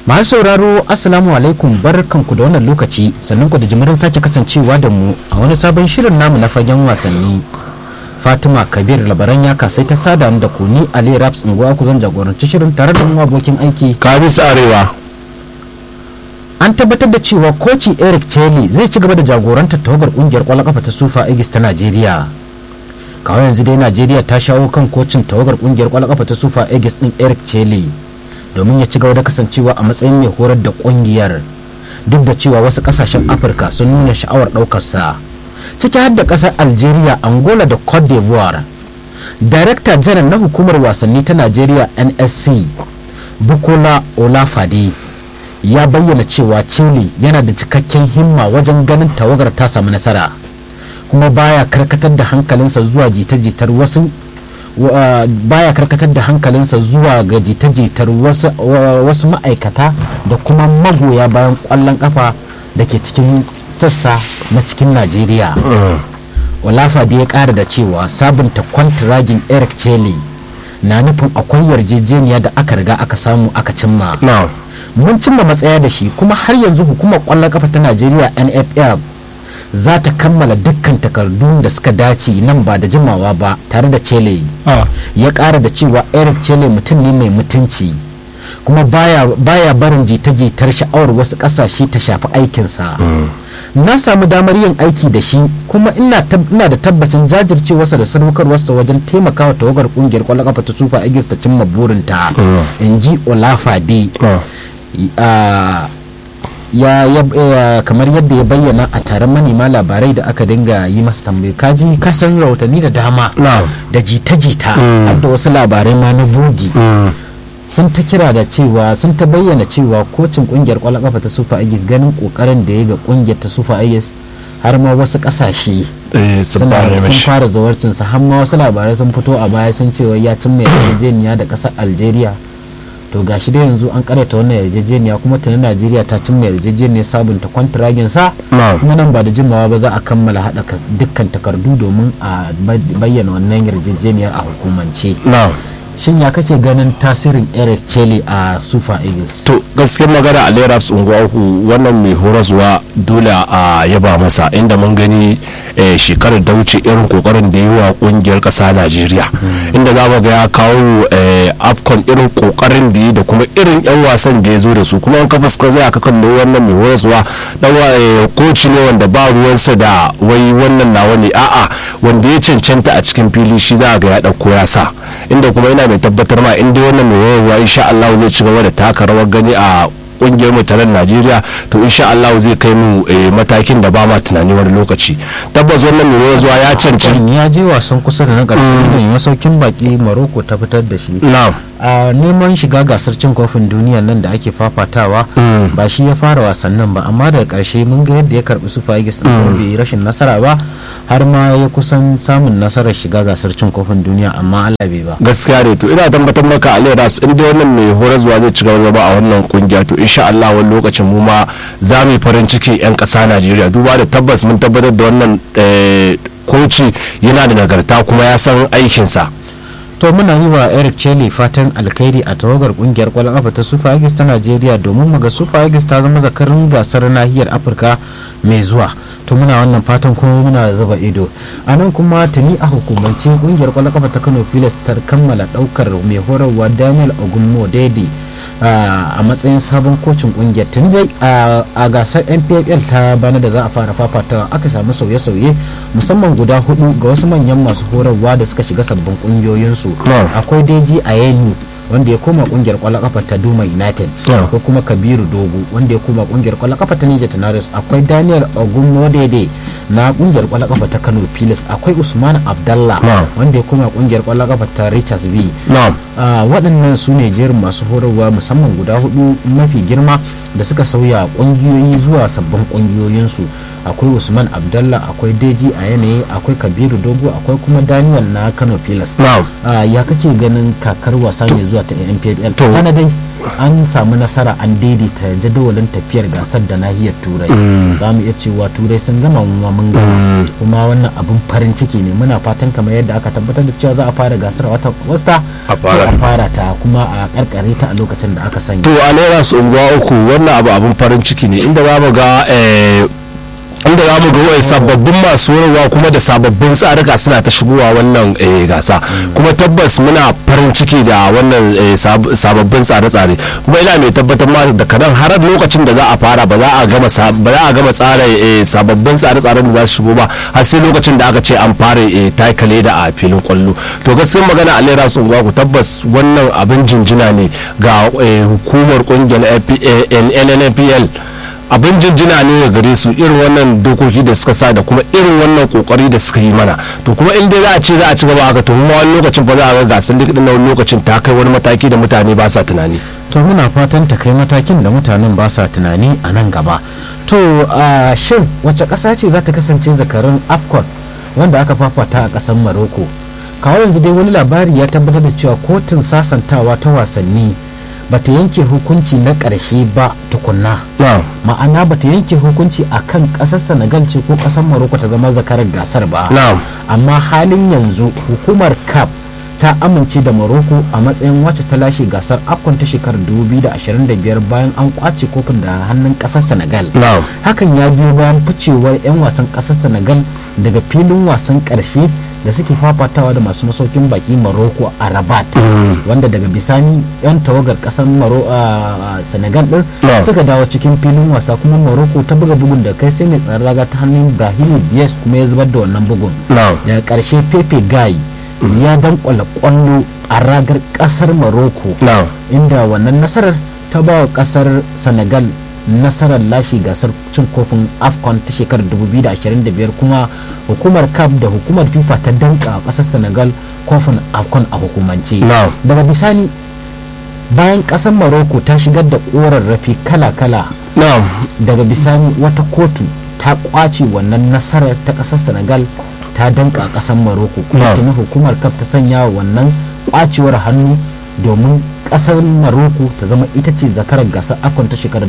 masu sauraro assalamu alaikum barkanku da wannan lokaci sannan ku da jimirin sake kasancewa da mu a wani sabon shirin namu na fagen wasanni fatima kabir labaran ya kasai ta sada da ku ni ali raps unguwa ku zan jagoranci shirin tare da mu abokin aiki kabis arewa an tabbatar da cewa koci eric cheli zai ci gaba da jagorantar tawagar kungiyar kwallon kafa ta sufa igis ta najeriya kawai yanzu dai najeriya ta shawo kan kocin tawagar kungiyar kwallon kafa ta sufa igis din eric cheli domin ya ci gaba da kasancewa a matsayin mai horar da kungiyar duk da cewa wasu kasashen afirka sun nuna sha'awar ɗaukarsa ciki har da ƙasar algeria angola da cote d'ivoire darakta janar na hukumar wasanni ta najeriya nsc bukola olafade ya bayyana cewa chile yana da cikakken himma wajen ganin tawagar ta samu nasara kuma baya karkatar da hankalinsa zuwa jita-jitar wasu baya karkatar da hankalinsa zuwa ga jita-jitar wasu ma'aikata da kuma magoya bayan kwallon kafa da ke cikin sassa na cikin najeriya olafa da ya kara da cewa sabunta kwantiragin eric chele na nufin akwai yarjejeniya da aka riga aka samu aka cimma mun cimma matsaya da shi kuma har yanzu hukumar kwallon kafa ta najeriya nff za ta kammala dukkan takardun da suka dace nan ba da jimawa ba tare da chele ya kara da cewa eric chele mutum ne mai mutunci kuma baya, baya barin jita-jitar sha'awar wasu kasashe ta shafi aikinsa na samu damar yin aiki da shi kuma ina, ina da tabbacin jajircewarsa da sadaukarwarsa wajen taimakawa tawagar kungiyar kwallon kafa ta sufa igis ta cimma burinta in ji olafade ya, ya kamar yadda ya bayyana a taron manema labarai da aka dinga yi masa tambayi kaji kasan rahotanni da dama da jita-jita har da wasu labarai ma na bugi sun ta kira da cewa sun ta bayyana cewa kocin kungiyar kwallon kafa ta sufa agis ganin kokarin da ya ga kungiyar ta sufa agis har ma wasu kasashe sun fara zawarcinsa har ma wasu labarai sun fito a baya sun cewa ya cimma yarjejeniya da kasar algeria to gashi da yanzu an karyata wannan yarjejeniya kuma tunan najeriya ta cimma yarjejeniyar sabunta kwantiragin sa kuma nan ba da jimawa ba za a kammala hada dukkan takardu domin a bayyana wannan yarjejeniyar a hukumance shin ya kake ganin tasirin eric chele a super eagles to gaskiyar magana a lerabs unguwa uku wannan mai horaswa dole a yaba masa inda mun gani shekarar da wuce irin kokarin da yi wa kungiyar kasa najeriya inda za mu ga ya kawo afcon irin kokarin da yi da kuma irin yan wasan da ya zo da su kuma an kafa suka zai aka kallo wannan mai horaswa dan koci ne wanda ba ruwansa da wai wannan nawa ne a'a wanda ya cancanta a cikin fili shi za ga ya dauko ya sa inda kuma yana mai tabbatar ma inda wannan mai horaswa insha Allah zai ci gaba da taka rawar gani a kungiyar mu taron Najeriya to insha Allah zai kai mu matakin da ba ma tunani wani lokaci tabbas wannan mai zuwa ya cancanci ya je wasan kusa da na ƙarshe da masaukin baki Morocco ta fitar da shi na'am a neman shiga gasar cin kofin duniya nan da ake fafatawa ba shi ya fara wasannin ba amma daga karshe mun ga yadda ya karbi su fagis din bai rashin nasara ba har ma ya kusan samun nasarar shiga gasar cin kofin duniya amma Allah bai ba gaskiya ne to ina tabbatar maka Ali Raps inda wannan mai horarwa zai ci gaba ba a wannan kungiya to insha Allah wani lokacin mu ma za mu yi farin ciki yan ƙasa Najeriya duba da tabbas mun tabbatar da wannan koci yana da nagarta kuma ya san aikinsa to muna yi wa eric chele fatan alkhairi a tawagar kungiyar kwallon kafa ta super eagles ta najeriya domin muga super eagles ta zama zakarin gasar nahiyar afirka mai zuwa to muna wannan fatan kuma muna zuba ido a nan kuma tuni a hukumance kungiyar kwallon kafa ta kano pilas ta kammala daukar mai horarwa daniel ogunmo daidai a matsayin sabon kocin kungiyar tun dai a gasar npfl ta bana da za a fara fafata aka samu sauye-sauye musamman guda hudu ga wasu manyan masu horarwa da suka shiga sabbin kungiyoyinsu akwai deji a yenu wanda ya koma kungiyar kwallon kafa ta Duma United akwai kuma Kabiru Dogo wanda ya koma kungiyar kwallon kafa ta Niger Tornadoes akwai Daniel Ogunmodede na kungiyar kwallon kafa ta Kano Pilas akwai Usman Abdallah wanda ya koma kungiyar kwallon kafa ta Richards B waɗannan su ne jerin masu horarwa musamman guda hudu mafi girma da suka sauya kungiyoyi zuwa sabbin kungiyoyinsu akwai usman abdallah akwai deji a yanayi akwai kabiru dogo akwai kuma daniel na kano pilas ya kake ganin kakar wasa mai zuwa ta npl To. kana dai an samu nasara an daidaita jadawalin tafiyar gasar da nahiyar turai za mu iya cewa turai sun gama mu mun gama kuma wannan abin farin ciki ne muna fatan kamar yadda aka tabbatar da cewa za a fara gasar a watan agusta A fara. to a fara ta kuma a karkare ta a lokacin da aka sanya to a naira su unguwa uku wannan abu abin farin ciki ne inda za mu ga eh, inda za mu ga wai sababbin masu horarwa kuma da sababbin tsarika suna ta shigowa wannan eh, gasa kuma tabbas muna farin ciki da wannan eh, sab- sababbin tsare-tsare kuma ina mai tabbatar ma da kanan har lokacin da za a fara ba za a gama sa- ba za a gama tsara eh, sababbin tsare-tsaren da za su shigo ba har sai lokacin da aka ce an fara eh, taikale da a filin kwallo to gaskiyar magana a lera sun ku tabbas wannan abin jinjina ne ga eh, hukumar kungiyar nnpl abin jinjina ne ga gare su irin wannan dokoki da suka sa da kuma irin wannan kokari da suka yi mana to kuma in dai za a ce za a ci gaba haka to kuma wani lokacin ba za a ga gasar duk na wani lokacin ta kai wani mataki da mutane ba sa tunani to muna fatan ta kai matakin da mutanen ba sa tunani a nan gaba to a shin wace ƙasa ce za ta kasance zakarun afcon wanda aka fafata a ƙasar maroko kawo yanzu dai wani labari ya tabbatar da cewa kotun sasantawa ta wasanni ba ta yanke hukunci na ƙarshe ba tukunna ma'ana ba ta yanke hukunci a kan ƙasar senegal ce ko ƙasar maroko ta zama zakarar gasar ba na'am amma halin yanzu hukumar cap ta amince da Morocco a matsayin wacce ta lashe gasar afcon ta shekarar 2025 bayan an kwace kofin da hannun kasar senegal na'am hakan ya biyo bayan ficewar 'yan wasan kasar senegal daga filin wasan karshe da suke fafatawa da masu masaukin baki Morocco a rabat wanda daga bisani 'yan tawagar kasar Maro- a senegal din Yeah. suka dawo cikin filin wasa kuma Morocco ta buga bugun da kai sai mai tsaron raga ta hannun Brahim Diaz kuma ya zubar da wannan bugun na'am daga ƙarshe pepe guy ya dankwala kwallo a ragar ƙasar morocco na'am inda wannan nasarar ta ba wa ƙasar senegal nasarar lashe gasar cin kofin afcon ta shekarar 2025 kuma hukumar cap da hukumar fifa ta danka a ƙasar senegal kofin afcon a hukumance na'am daga bisani bayan ƙasar morocco ta shigar da ƙorarrafi kala-kala na'am daga bisani wata kotu ta kwace wannan nasarar ta kasar senegal ta danka a kasar maroko kuma Na'am. tuni hukumar kaf ta sanya wa wannan kwacewar hannu domin kasar maroko ta zama ita ce zakarar gasar afcon ta shekarar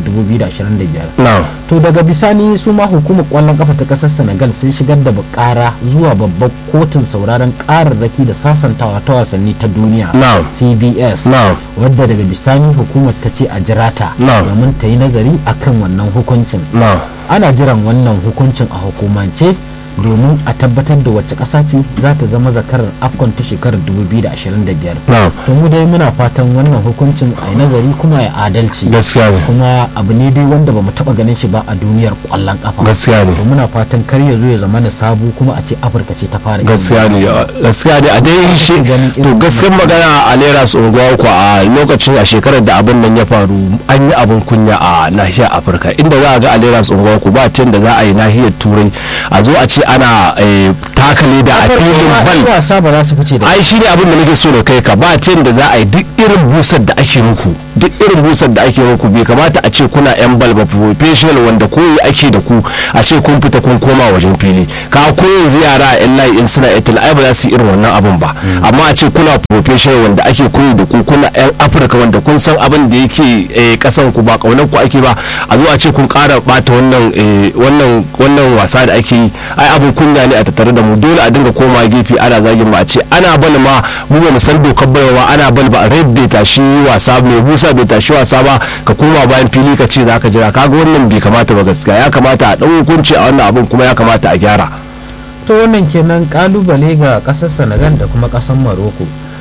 2025 na'am to daga bisani su ma hukumar kwallon kafa ta kasar senegal sun shigar da bukara zuwa babbar kotun sauraron kararraki da sasantawa ta wasanni ta duniya Na'am. cbs na'am wadda daga bisani hukumar ta ce a jirata Na'am. domin ta yi nazari akan wannan hukuncin na'am ana jiran wannan hukuncin a hukumance domin a tabbatar da wacce ƙasa ce za ta zama zakarar afcon ta shekarar 2025 na'am to mu dai muna fatan wannan hukuncin a yi nazari kuma ya adalci gaskiya ne kuma abu ne dai wanda ba mu taɓa ganin shi ba a duniyar ƙwallon ƙafa gaskiya ne to muna fatan kar ya zo ya zama na sabu kuma a ce afirka ce ta fara yin gaskiya ne wannan. gaskiya ne a dai shi ganin to irin gaskiyar magana a lera su unguwa ku a lokacin a shekarar da abin nan ya faru an yi abin kunya a nahiyar afirka inda za a ga a lera su unguwa ku ba ta da za a yi nahiyar turai a zo a ce ana eh, takale da a Afirka filin ma 'yan bal wasa ba za su fice da ai shi ne abin da nake so da kai ka ba ta da za a yi duk irin busar da ake muku duk irin busar da ake muku bai kamata a ce kuna yan bal ba professional wanda koyi ake da ku a ce kun fita kun koma wajen fili ka ko yanzu yara a yan layi in suna etil ai ba za su yi irin wannan abin ba amma a ce kuna professional wanda ake koyi da ku kuna yan afirka wanda kun san abin da yake eh, kasan ku ba kaunar ku ake ba a zo a ce kun kara bata wannan eh, wannan wannan wasa da ake yi ai abin kunya ne a tattare da mu dole a dinga koma gefe ana zagin mu a ce ana bal ma mu ba mu san dokar baiwa ana bal ba red bai tashi wasa mai busa bai tashi wasa ba ka koma bayan fili ka ce zaka jira kaga wannan bai kamata ba gaskiya ya kamata a dau hukunci a wannan abin kuma ya kamata a gyara to wannan kenan kalubale ga kasar senegal da kuma kasar morocco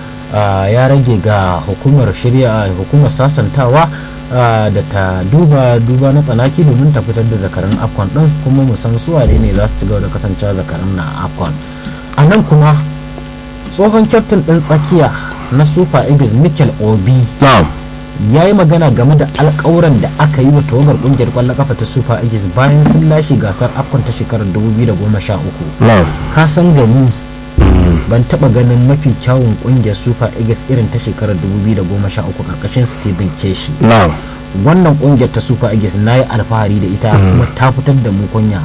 Ah, ya rage ga hukumar shirya hukumar sasantawa ah, da ta duba duba na tsanaki domin ta fitar da zakaran afcon din kuma mu san su wane ne za su ci gaba da kasancewa zakaran na afcon a nan kuma tsohon kyaftin din tsakiya na super eagles mikel obi na'am ya yi magana game da alkawuran da aka yi wa tawagar kungiyar kwallon kafa ta super eagles bayan sun lashe gasar afcon ta shekarar 2013 na'am ka san gani ban taba ganin mafi kyawun kungiyar super eagles irin ta shekarar 2013 karkashin steven keshi na'am wannan kungiyar ta super eagles na yi alfahari da ita kuma ta fitar da mu kunya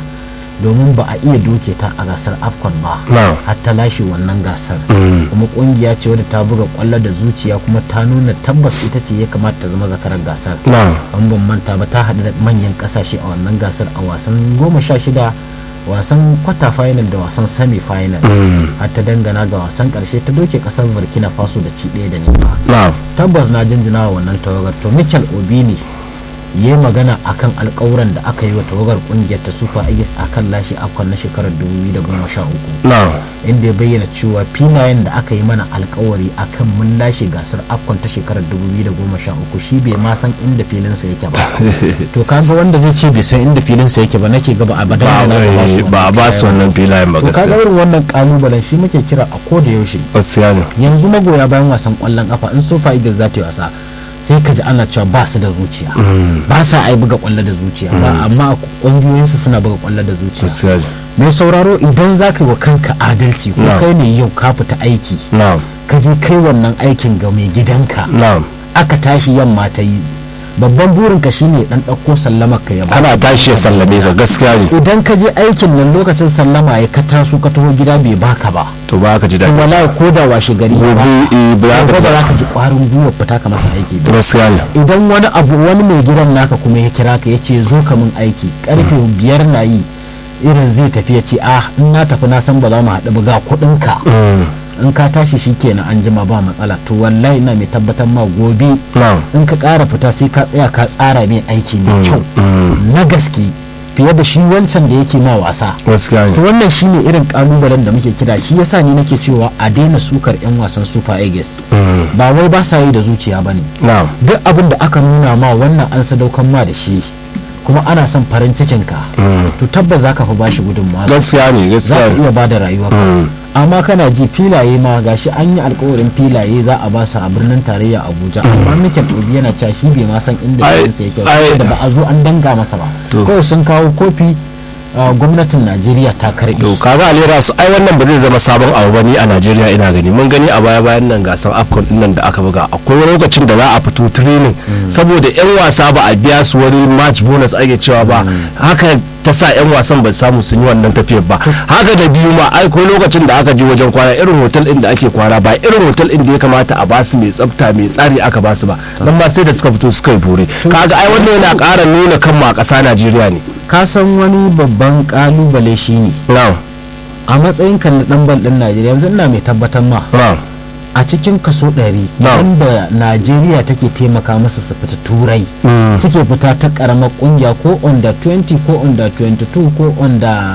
domin ba a iya doke ta a gasar afcon ba Na'am. har ta lashe wannan gasar Mm. kuma kungiya ce wadda ta buga kwallo da zuciya kuma ta nuna tabbas ita ce ya kamata ta zama zakarar gasar na'am an ban manta ba ta haɗu da manyan ƙasashe a wannan gasar a wasan goma sha shida wasan kwata final da wasan semi final Mm. har ta dangana ga wasan ƙarshe ta doke ƙasar burkina faso da ci ɗaya da nema na'am tabbas na jinjina wa wannan tawagar to michael obi ne ya yi magana akan alkawuran da aka yi wa tawagar kungiyar ta super eagles akan lashe afcon na shekarar 2013 na'am inda ya bayyana cewa filayen da aka yi mana alkawari akan mun lashe gasar afcon ta shekarar 2013 shi bai ma san inda filinsa yake ba to kaga wanda zai ce bai san inda filinsa yake ba nake gaba a badan ba da na ba su ba a ba su wannan filayen ba to kaga gaskiya irin wannan kalubalen shi muke kira a koda yaushe gaskiya ne yanzu magoya bayan wasan kwallon kafa in super eagles za ta yi wasa sai ka ji ana cewa ba su da zuciya ba sa ai buga kwallo da zuciya ba amma kungiyoyinsu suna buga kwallo da zuciya gaskiya ne mai sauraro idan za ka yi wa kanka adalci ko Na'am. kai ne yau ka fita aiki na'am ka je kai wannan aikin ga mai gidanka na'am aka tashi yamma ta yi babban burinka shine dan ɗauko sallamar ka ya baka ana tashi ya sallame ka gaskiya ne idan ka je aikin nan lokacin sallama ya ka taso ka taho gida bai baka ba to ba ka ji to daɗi wallahi ko da washe gari ya gobe eh, ba ba za ba za ka ka ji kwarin gwiwa fita ka masa aiki ba gaskiya ne idan wani abu wani mai gidan naka kuma ya kira ka ya ce zo ka min aiki karfe biyar na yi irin zai tafi ya ce ah in na tafi na san ba za mu haɗu ba ga kuɗin ka Mm. in ka tashi shi kenan an jima ba matsala to wallahi ina mai tabbatar ma gobe na'am in ka ƙara fita sai ka tsaya ka tsara mai aiki mai kyau Mm. na gaske fiye da shi wancan da yake ma wasa gaskiya to ne wannan shine irin kalubalen da muke kira shi yasa ni nake cewa a daina sukar yan wasan super eagles Mm. ba wai ba sa yi da zuciya bane na'am duk abin da aka nuna ma wannan an sadaukan ma da shi kuma ana son farin cikin ka Mm. to tabbas zaka fi bashi gudunmawa gaskiya ne za gaskiya ka ne iya bada rayuwa Mm. amma kana ji filaye ma gashi an yi alkawarin filaye za a ba su a birnin tarayya abuja amma mikel obi yana cewa shi bai ma san inda Ai- filinsa yake ai- ba da ba a zo an danga masa ba To. kawai sun kawo kofi a gwamnatin najeriya ta karbi to kaga alera su ai wannan ba zai zama sabon abu bane a Najeriya ina gani mun gani a baya bayan nan gasar Afcon din nan da aka buga akwai wani lokacin da za a fito training saboda yan wasa ba a biya su wani match bonus ake cewa ba haka ta sa yan wasan ba samu sun yi wannan tafiyar ba haka da biyu ma ai ko lokacin da aka je wajen kwana irin hotel din da ake kwana ba irin hotel din da ya kamata a basu mai tsafta mai tsari aka basu ba dan ma sai da suka fito suka yi bore kaga ai wannan yana ƙara nuna kan ma ƙasa Najeriya ne ka san wani babban kalubale shine na'am a matsayin kan na dan bal din najeriya yanzu ina mai tabbatar ma na'am a cikin kaso 100 Na'am. wanda najeriya take taimaka masa su fita turai Mm. suke fita ta karamar kungiya ko under 20 ko under 22 ko under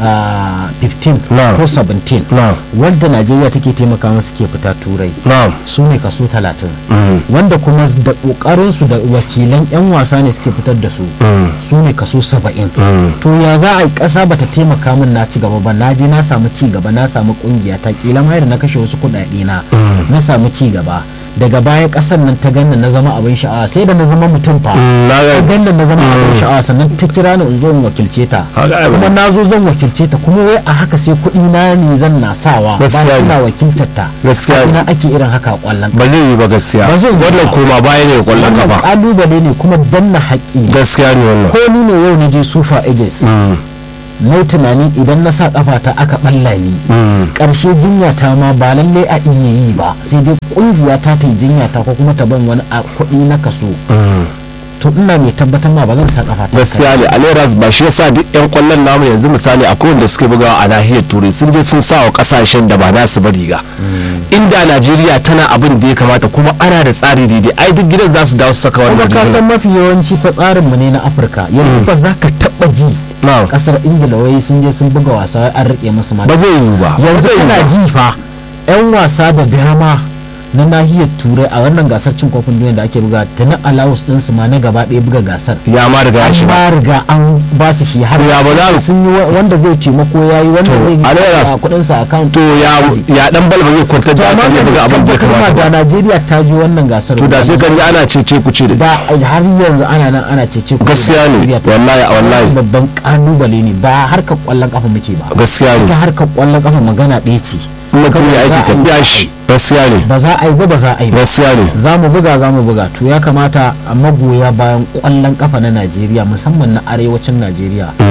ah, 15 Na'am. ko 17 na'am wanda najeriya take taimaka masa suke fita turai na'am su ne kaso 30 Mm. wanda kuma da kokarinsu da wakilan 'yan wasa ne suke fitar da su Mm. su ne kaso 70 Mm. to ya za a yi ƙasa bata taimaka min na ci gaba ba na je na samu ci gaba na samu kungiya ta kila ma da na kashe wasu kuɗaɗe na na samu ci gaba daga baya ƙasar nan ta ganna na zama abin sha'awa sai da na zama mutum fa Mm, na ga- ta ganna na zama abin sha'awa sannan ta kira ni in zo in wakilce ta Haka ai ba- kuma na zo zan wakilce ta kuma wai a haka sai kuɗi na ne zan na sawa Gaskiya bayan ne. ina wakiltar ta Gaskiya ne. ina ake irin haka a ƙwallon ba zai yi ba gaskiya Ba zai yi wannan ba. koma baya ne kwallon wannan kafa ƙalubale ne kuma danna haƙƙi gaskiya ne wannan ko ni ne yau na je super eagles Mm, na yi tunani idan na sa kafata aka balla ni mm, karshe jinya ta ma ba lalle a iya yi ba sai dai kungiya ta ta yi jinya ta ko kuma ta ban wani a kuɗi na kaso mm. to ina mai tabbatar ma ba zan sa kafata gaskiya ne aleras ba shi yasa duk yan kwallon namu yanzu misali akwai wanda suke bugawa a nahiyar turai sun je sun sa wa kasashen da ba nasu ba riga inda najeriya tana abin da ya kamata kuma ana da tsari daidai ai duk gidan za su dawo su saka kuma wannan ka san rigar mafi yawanci fa tsarin mu ne na afirka yanzu ba za ka taba ji Na'am. kasar ingila wai sun je sun buga wasa wai an rike musu ma ba zai yiwu ba ba yanzu zai yiwu kana ba. ji fa yan wasa da dama na nahiyar turai a wannan gasar cin kofin duniya da ake buga tana alawus ɗinsu ma na gaba ɗaya buga gasar ya ma riga ya an shiga ba riga an ba su shi har Ya ba za- sun yi wa- wanda zai taimako ya yi wanda To, zai a naira- yi kudin sa account to ya ya dan balba zai kwantar to da amma hankali ya buga da abin da ya tabbatar ma kamata da ba Najeriya ta ji wannan gasar to da sai kan ji ana cece ku ce da da har yanzu ana nan ana cece ku Gaskiya ne, Najeriya ta- wallahi, wallahi. babban kalubale ne ba harkar kwallon kafa muke ba gaskiya ne ita harkar kwallon kafa magana ɗaya ce in mutum ya Kawai aiki za ka a yi biya shi gaskiya ne ba za a yi ba ba za a yi ba gaskiya ne za mu buga za mu buga to ya kamata a magoya bayan kwallon kafa na najeriya musamman na arewacin najeriya Mm. a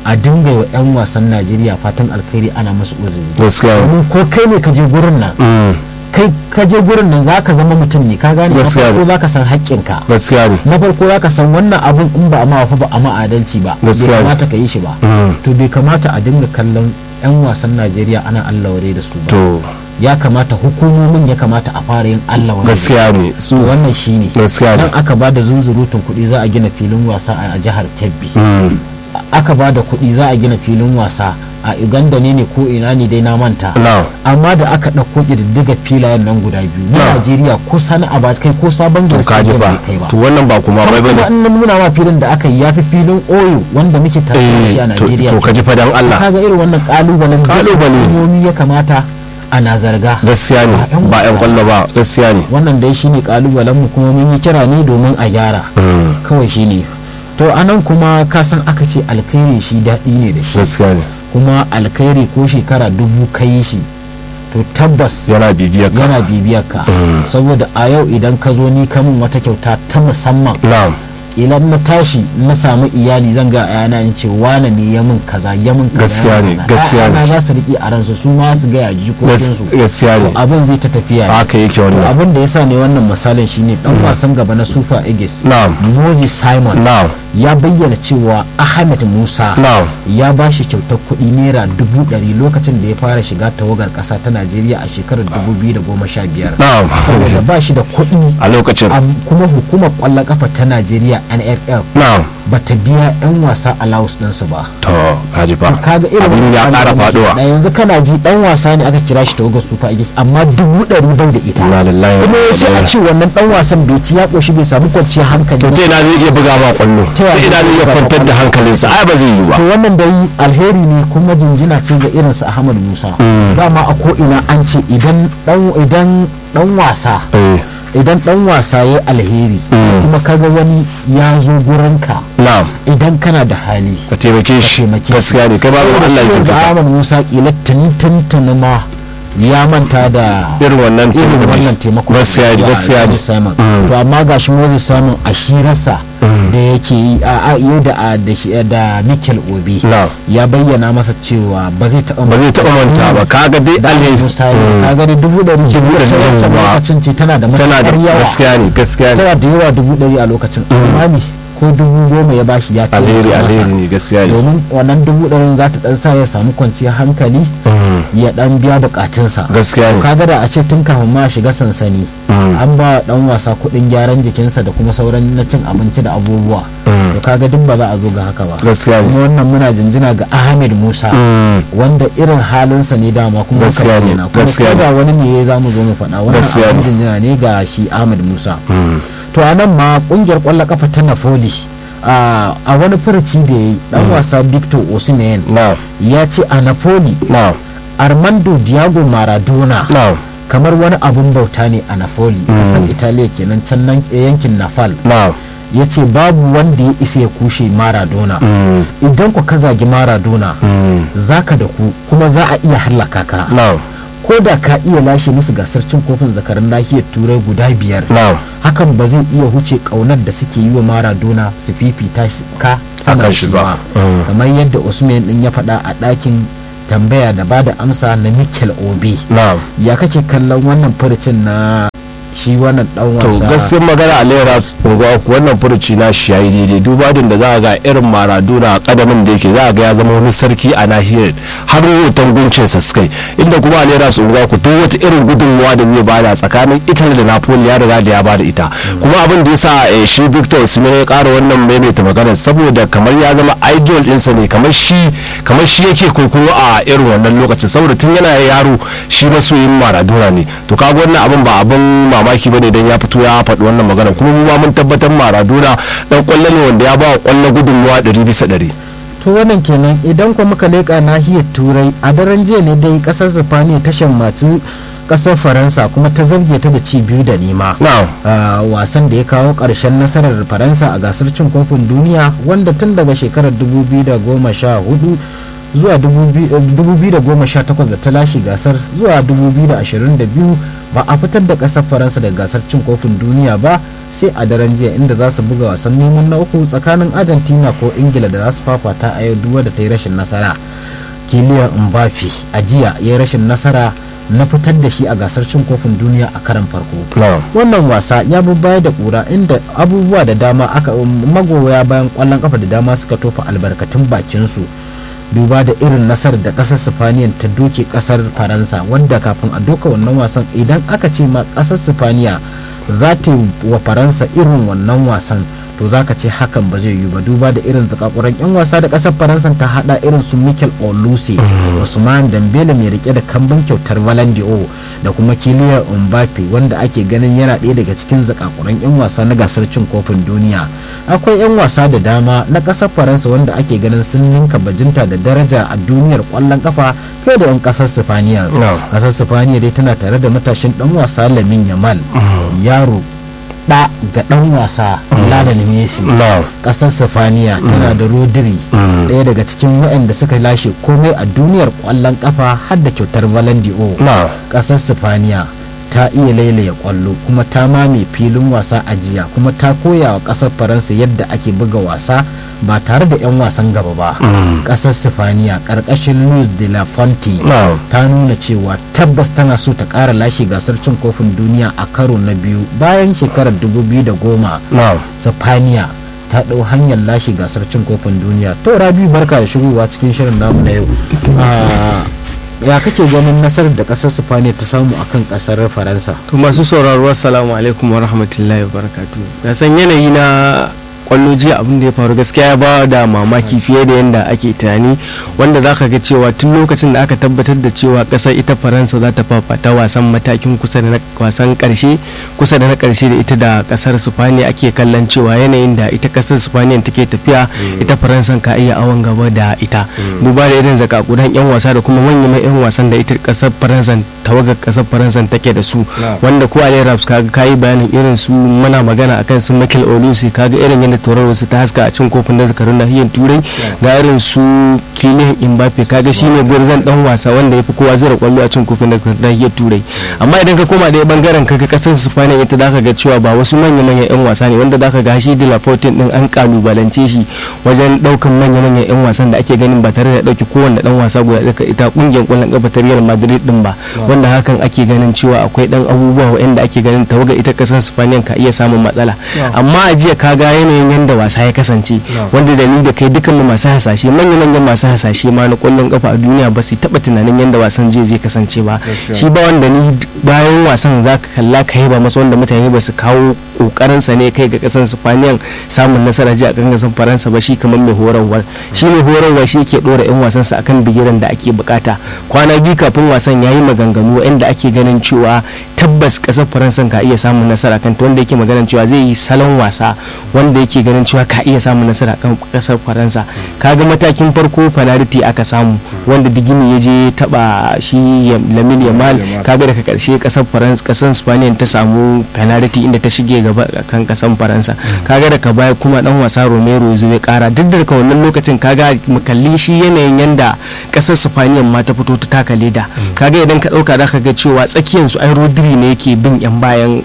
a dinga wa 'yan wasan najeriya fatan alkhairi ana masu uzuri gaskiya ne domin ko kai ne ka je gurin nan Mm, kai ka je gurin nan za ka zama mutum ne ka gane na Gaskiya ne. farko za ka san haƙƙinka gaskiya ne na farko za ka san wannan abun in ba a ma fa ba a ma adalci ba bai Gaskiya ne. kamata ka yi shi ba Mm, to bai kamata a dinga kallon 'yan wasan najeriya ana allah ware da su ba to ya kamata hukumomin ya kamata a fara yin allah ware gaskiya ne su to wannan shine gaskiya ne nan aka ba da zunzurutun kuɗi za a gina filin wasa a jihar kebbi Mm, aka ba da kuɗi za a gina filin wasa a uganda ne ne ko ina ne dai na manta na amma da aka ɗauko ƙididdiga filayen nan guda biyu na Na. najeriya ko sani a kai ko sabon to gari kaji stadium ba bai kai ba to wannan ba kuma bai kuma bane an nuna ma filin da aka yi ya fi filin oyo wanda muke tare da shi a eh to najeriya to kaji fa dan Allah kaga irin wannan kalubalen da Kalubale. hukumomi ya kamata ana zarga gaskiya ne Ba 'yan ba yan wasa. kwallo ba gaskiya ne wannan dai shine kalubalen mu kuma mun yi kira ne domin a gyara Mm, kawai shine to anan kuma ka san aka ce alkhairi shi daɗi ne da shi gaskiya ne kuma alkhairi ko shekara dubu kai shi to tabbas yana bibiyar ka yana bibiyar ka Mm. saboda a yau idan ka zo ni kamun wata kyauta ta musamman na'am idan na tashi na samu iyali zan ga ayana in ce wane ne ya min kaza ya min kaza Gaskiya ya ne, min kaza. gaskiya ne. Ayana za su riƙe a ransu su ma su gaya Gas- jikokinsu gaskiya ne abin zai ta tafiya ne. haka yake To wannan abin da ya sa ne wannan misalin shine dan wasan gaba na super eagles na'am moses simon na'am ya bayyana cewa ahmed musa na'am ya ba shi kyautar kuɗi naira dubu ɗari lokacin da ya fara shiga tawagar ƙasa ta najeriya a shekarar dubu biyu da goma sha biyar na'am saboda ba shi da kuɗi a lokacin am- kuma hukumar ƙwallon ƙafa ta najeriya nff na'am ba ta biya 'yan wasa allowance ɗinsu ba to kaji fa kaga irin abin ya wannan ƙara abin da faduwa ke- yanzu kana ji ɗan wasa ne aka kira shi tawagar super eagles amma dubu ɗari bai da ita inna lillahi wa kuma inna sai a ilaihi ce wannan ɗan wasan bai ci ya ƙoshi bai samu kwanciyar hankali to ba. ta ina zai iya buga ba kwallo Ta ta yaya ina zai zai iya buga ba kwantar da kwallo? hankalinsa ai ba zai yi ba to wannan dai alheri ne kuma jinjina ce ga irin su Ahmad Musa dama a ko ina an ce idan dan idan dan wasa eh idan dan wasa ya alheri kuma kaga wani ya zo gurinka na'am idan kana da hali ka taimake shi taimake shi. gaskiya ne kai ba Saboda Allah ya shi ga taimaka Ahmad Musa kila tuntun ma ya manta da irin wannan irin taimako wannan taimako gaskiya ne da gaskiya ne Moses Simon Mm. to amma gashi Moses Simon a shirarsa da yake yi a a yau da a- da shi- da Mikel Obi na'am ya bayyana masa cewa ba zai taɓa ba zai taɓa manta ba kaga dai da alheri Musa ka ga dai dubu ɗari dubu ɗari ɗari wancan ba. lokacin ce tana da tana da matuƙar yawa gaskiya ne gaskiya ne tana da yawa dubu ɗari a lokacin amma ne ko dubu goma ya bashi ya taimaka alheri masa. alheri ne gaskiya ne domin wannan dubu ɗarin za ta ɗan sa ya samu kwanciyar hankali Mm, ya ɗan biya buƙatunsa gaskiya ne kaga da a ce tun kafin ma shiga sansani Mm. an ba dan wasa kuɗin gyaran jikinsa da kuma sauran na cin abinci da abubuwa Mm. to kaga duk ba za a zo ga haka ba gaskiya ne kuma wannan muna jinjina ga Ahmed Musa Mm, wanda irin halinsa ne dama kuma muka Gaskiya ne, bayyana. kuma gaskiya ko ne. da wani ne za mu zo mu faɗa wannan Gaskiya abin ne. jinjina ne ga shi Ahmed Musa mm, to a nan ma kungiyar kwallon kafa ta Napoli a a wani furuci da ya yi dan wasa Victor Osimhen na'am ya ce a Napoli na'am Armando Diago Maradona na'am kamar wani abun bauta ne a Napoli kasar Italiya kenan can nan yankin Nafal na'am ya ce babu wanda ya isa ya kushe Maradona mm, idan ku ka zagi Maradona mm, zaka da ku kuma za a iya hallaka ka na'am ko da ka iya lashe musu gasar cin kofin zakarin nahiyar turai guda biyar na'am hakan ba zai iya huce kaunar da suke yi wa Maradona su fifita shi- ka sama Akan da shi shi ba. ba Mm. kamar yadda Usman din ya faɗa a ɗakin tambaya da bada amsa na Mikel Obi na'am ya kake kallon wannan furucin na shi wannan dan to wasa gaskiyar magana a lera ku wannan furuci na shi yayi daidai duba din da za a ga irin maradona a kadamin da yake za a ga ya zama wani sarki a nahiyar har rahoton guncin sa sukai inda kuma a lera ku duk wata irin gudunmuwa da zai bada tsakanin italy da napoli ya riga da ya bada ita kuma abin da ya sa eh, shi victor osimhen ya kara wannan maimaita magana saboda kamar ya zama idol ɗinsa ne kamar shi kamar shi yake kwaikwayo a irin wannan lokacin saboda tun yana yaro shi masoyin maradona ne to kaga wannan abin ba abin mamaki bane idan ya fito ya faɗi wannan magana kuma mu ma mun tabbatar maradona dan kwallo ne wanda ya ba wa kwallo gudunmuwa ɗari bisa ɗari to wannan kenan idan kuma muka leƙa nahiyar turai a daren jiya ne dai kasar sifaniya ta shammaci kasar faransa kuma ta zarge ta da ci biyu da nema na'am a wasan da ya kawo ƙarshen nasarar faransa a gasar cin kofin duniya wanda tun daga shekarar 2014 zuwa 2018 da ta lashe gasar zuwa 2022 ba a fitar da ƙasar faransa daga gasar cin kofin duniya ba sai a daren jiya inda za su buga wasan neman na uku tsakanin argentina ko ingila da za su fafata a yau duwa da ta yi rashin nasara kiliyan mbappe a jiya ya yi rashin nasara na fitar da shi a gasar cin kofin duniya a karan farko wannan wasa ya bi baya da kura inda abubuwa da dama aka magoya bayan kwallon kafa da dama suka tofa albarkatun bakinsu duba da irin nasarar da kasar sifaniya ta doke kasar faransa wanda kafin a doka wannan wasan idan aka ce ma kasar sifaniya za ta yi wa faransa irin wannan wasan to za ka ce hakan ba zai yi ba duba da irin zakakuran yan wasa da kasar faransa ta hada irin su mikel oluse usman dambele mai rike da kambun kyautar valandio da kuma kiliya mbappe wanda ake ganin yana ɗaya daga cikin zakakuran yan wasa na gasar cin kofin duniya akwai yan wasa da dama na kasar faransa wanda ake ganin sun ninka bajinta da daraja a duniyar kwallon kafa fiye da yan kasar sifaniya kasar sifaniya dai tana tare da matashin dan wasa lamin yamal yaro da ga dan wasa Lionel Messi kasar Sifaniya tana da Rodri daya daga cikin waɗanda suka lashe komai a duniyar kwallon kafa har da kyautar Valandio kasar Sifaniya ta iya lailaya kwallo kuma ta mame filin wasa a jiya kuma ta koya wa kasar faransa yadda ake buga wasa ba tare da 'yan wasan gaba ba kasar sifaniya karkashin luis de la fonte ta nuna cewa tabbas tana so ta kara lashe gasar cin kofin duniya a karo na biyu bayan shekarar 2010 sifaniya ta ɗau hanyar lashe gasar cin kofin duniya to rabi barka da shigowa cikin shirin namu na yau ya kake ganin nasarar da kasar sifaniya ta samu akan kasar faransa to masu sauraro assalamu alaikum wa rahmatullahi wa barakatuh ya san yanayi na kwallo jiya abin da ya faru gaskiya ya ba da mamaki fiye da yadda ake tunani wanda za ka ga cewa tun lokacin da aka tabbatar da cewa kasar ita faransa za ta fafata wasan matakin kusa da na wasan karshe kusa da na karshe da ita da kasar sifaniya ake kallon cewa yanayin da ita kasar sifaniya take tafiya ita faransa ka iya awon gaba da ita duba da irin zakakudan yan wasa da kuma manyan yan wasan da ita kasar faransa tawagar kasar faransa take da su wanda ko ali raps kaga kayi bayanin irin su muna magana akan su michael olusi kaga irin yadda tauraron su ta haska a cin kofin da zakarun nahiyar turai ga irin su kiliyan mbappe kaga shine gwarzon dan wasa wanda ya fi kowa zira kwallo a cin kofin da nahiyar turai amma idan ka koma ɗaya bangaren kaga kasar spaniya ita zaka ga cewa ba wasu manya manyan yan wasa ne wanda zaka ga shi de la din an kalubalance shi wajen daukan manya manyan yan wasan da ake ganin ba tare da dauki kowanne dan wasa guda daga ita kungiyar kwallon kafa ta Real Madrid din ba wanda hakan ake ganin cewa akwai dan abubuwa wanda ake ganin tawaga ita kasar spaniya ka iya samun matsala amma a jiya kaga yanayin yadda wasa ya kasance wanda da ni da kai dukkan mu masu hasashe manyan manyan masu hasashe ma na kwallon kafa a duniya ba su taba tunanin yadda wasan zai zai kasance ba shi ba wanda ni bayan wasan za ka kalla ka ba masa wanda mutane ba su kawo kokarin sa ne kai ga kasan Spaniyan samun nasara ji a kan kasan Faransa ba shi kamar mai horarwa shi mai horarwa shi yake dora yan wasan sa akan bigiran da ake bukata kwana biyu kafin wasan yayi maganganu inda ake ganin cewa tabbas kasar Faransa ka iya samun nasara kan wanda yake maganin cewa zai yi salon wasa wanda yake ganin cewa ka iya samun nasara kan kasar faransa kaga matakin farko penalty aka samu wanda digini ya je taba shi lamin yamal kaga daga karshe kasar faransa kasar spaniya ta samu penalty inda ta shige gaba kan kasar faransa kaga daga baya kuma dan wasa romero ya zo ya kara duk da wannan lokacin kaga kalli shi yanayin yanda kasar spaniya ma ta fito ta taka leda kaga idan ka dauka zaka ga cewa tsakiyan su ai rodri ne yake bin yan bayan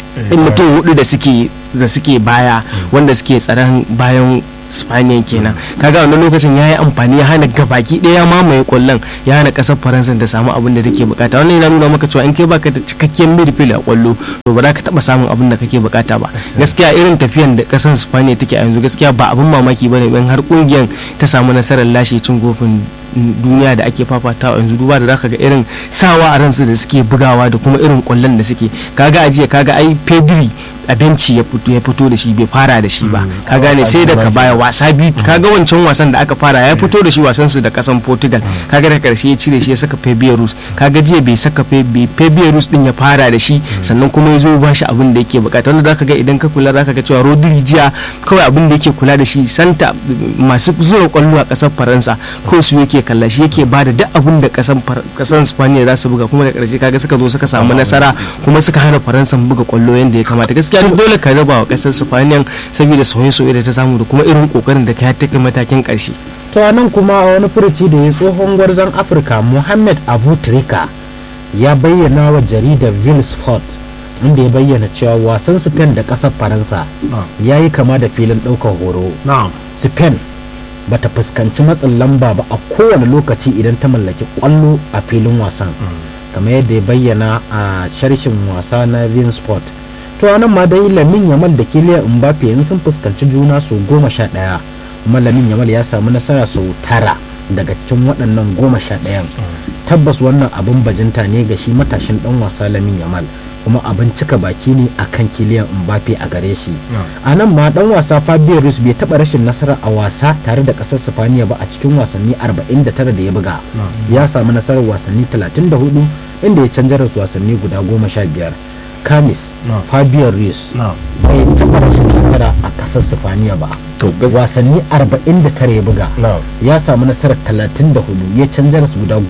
mutum hudu da suke da suke baya wanda suke tsaron bayan spaniya kenan kaga wannan lokacin ya yi amfani ya hana gabaki ɗaya mamaye kwallon ya hana ƙasar faransa ta samu abin da take bukata wannan yana nuna maka cewa in kai baka da cikakken midfield a kwallo to ba za ka taba samun abin da kake bukata ba gaskiya irin tafiyan da ƙasar spaniya take a yanzu gaskiya ba abin mamaki bane in har kungiyar ta samu nasarar lashe cin kofin duniya da ake fafatawa yanzu duba da zaka ga irin sawa a ransu da suke bugawa da kuma irin kwallon da suke kaga ajiya kaga ai pedri a benci ya fito ya fito da shi bai fara da shi ba ka gane sai daga baya wasa biyu kaga wancan wasan da aka fara ya fito da shi wasan su da kasan Portugal kaga da karshe ya cire shi ya saka Fabiarus kaga jiya bai saka Fabiarus din ya fara da shi sannan kuma ya zo ba shi abin da yake bukata wanda zaka ga idan ka kula zaka ga cewa Rodri jiya kawai abin da yake kula da shi santa masu zura kwallo a kasar Faransa ko su yake kalla shi yake bada duk abin da kasan kasan Spaniya za su buga kuma da karshe kaga suka zo suka samu nasara kuma suka hana Faransa buga kwallo yanda ya kamata gaskiya dole ka raba wa kasar Spaniya saboda soye-soye da ta samu da kuma irin kokarin da ka take matakin karshe to nan kuma a wani furuci da ya tsohon gwarzon afirka muhammad abu trika ya bayyana wa jaridar ville sport inda ya bayyana cewa wasan spain da kasar faransa ya yi kama da filin ɗaukar horo spain ba ta fuskanci matsin lamba ba a kowane lokaci idan ta mallaki kwallo a filin wasan kamar yadda ya bayyana a sharshin wasa na ville sport to anan ma dai lamin yamal da kiliya mbappe yanzu sun fuskanci juna su goma sha ɗaya kuma lamin yamal ya samu nasara sau tara daga cikin waɗannan goma sha ɗayan tabbas wannan abin bajinta ne ga shi matashin ɗan wasa lamin yamal kuma abin cika baki ne a kan kiliyan mbappe a gare shi a nan ma ɗan wasa fabio ruiz bai taɓa rashin nasara a wasa tare da ƙasar sifaniya ba a cikin wasanni 49 da ya buga ya samu nasarar wasanni 34 inda ya canjar da wasanni guda 15 kamis fabio ruiz bai taɓa rashin nasara a ƙasar sifaniya ba wasanni 49 ya buga ya samu nasarar 34 ya canjar su guda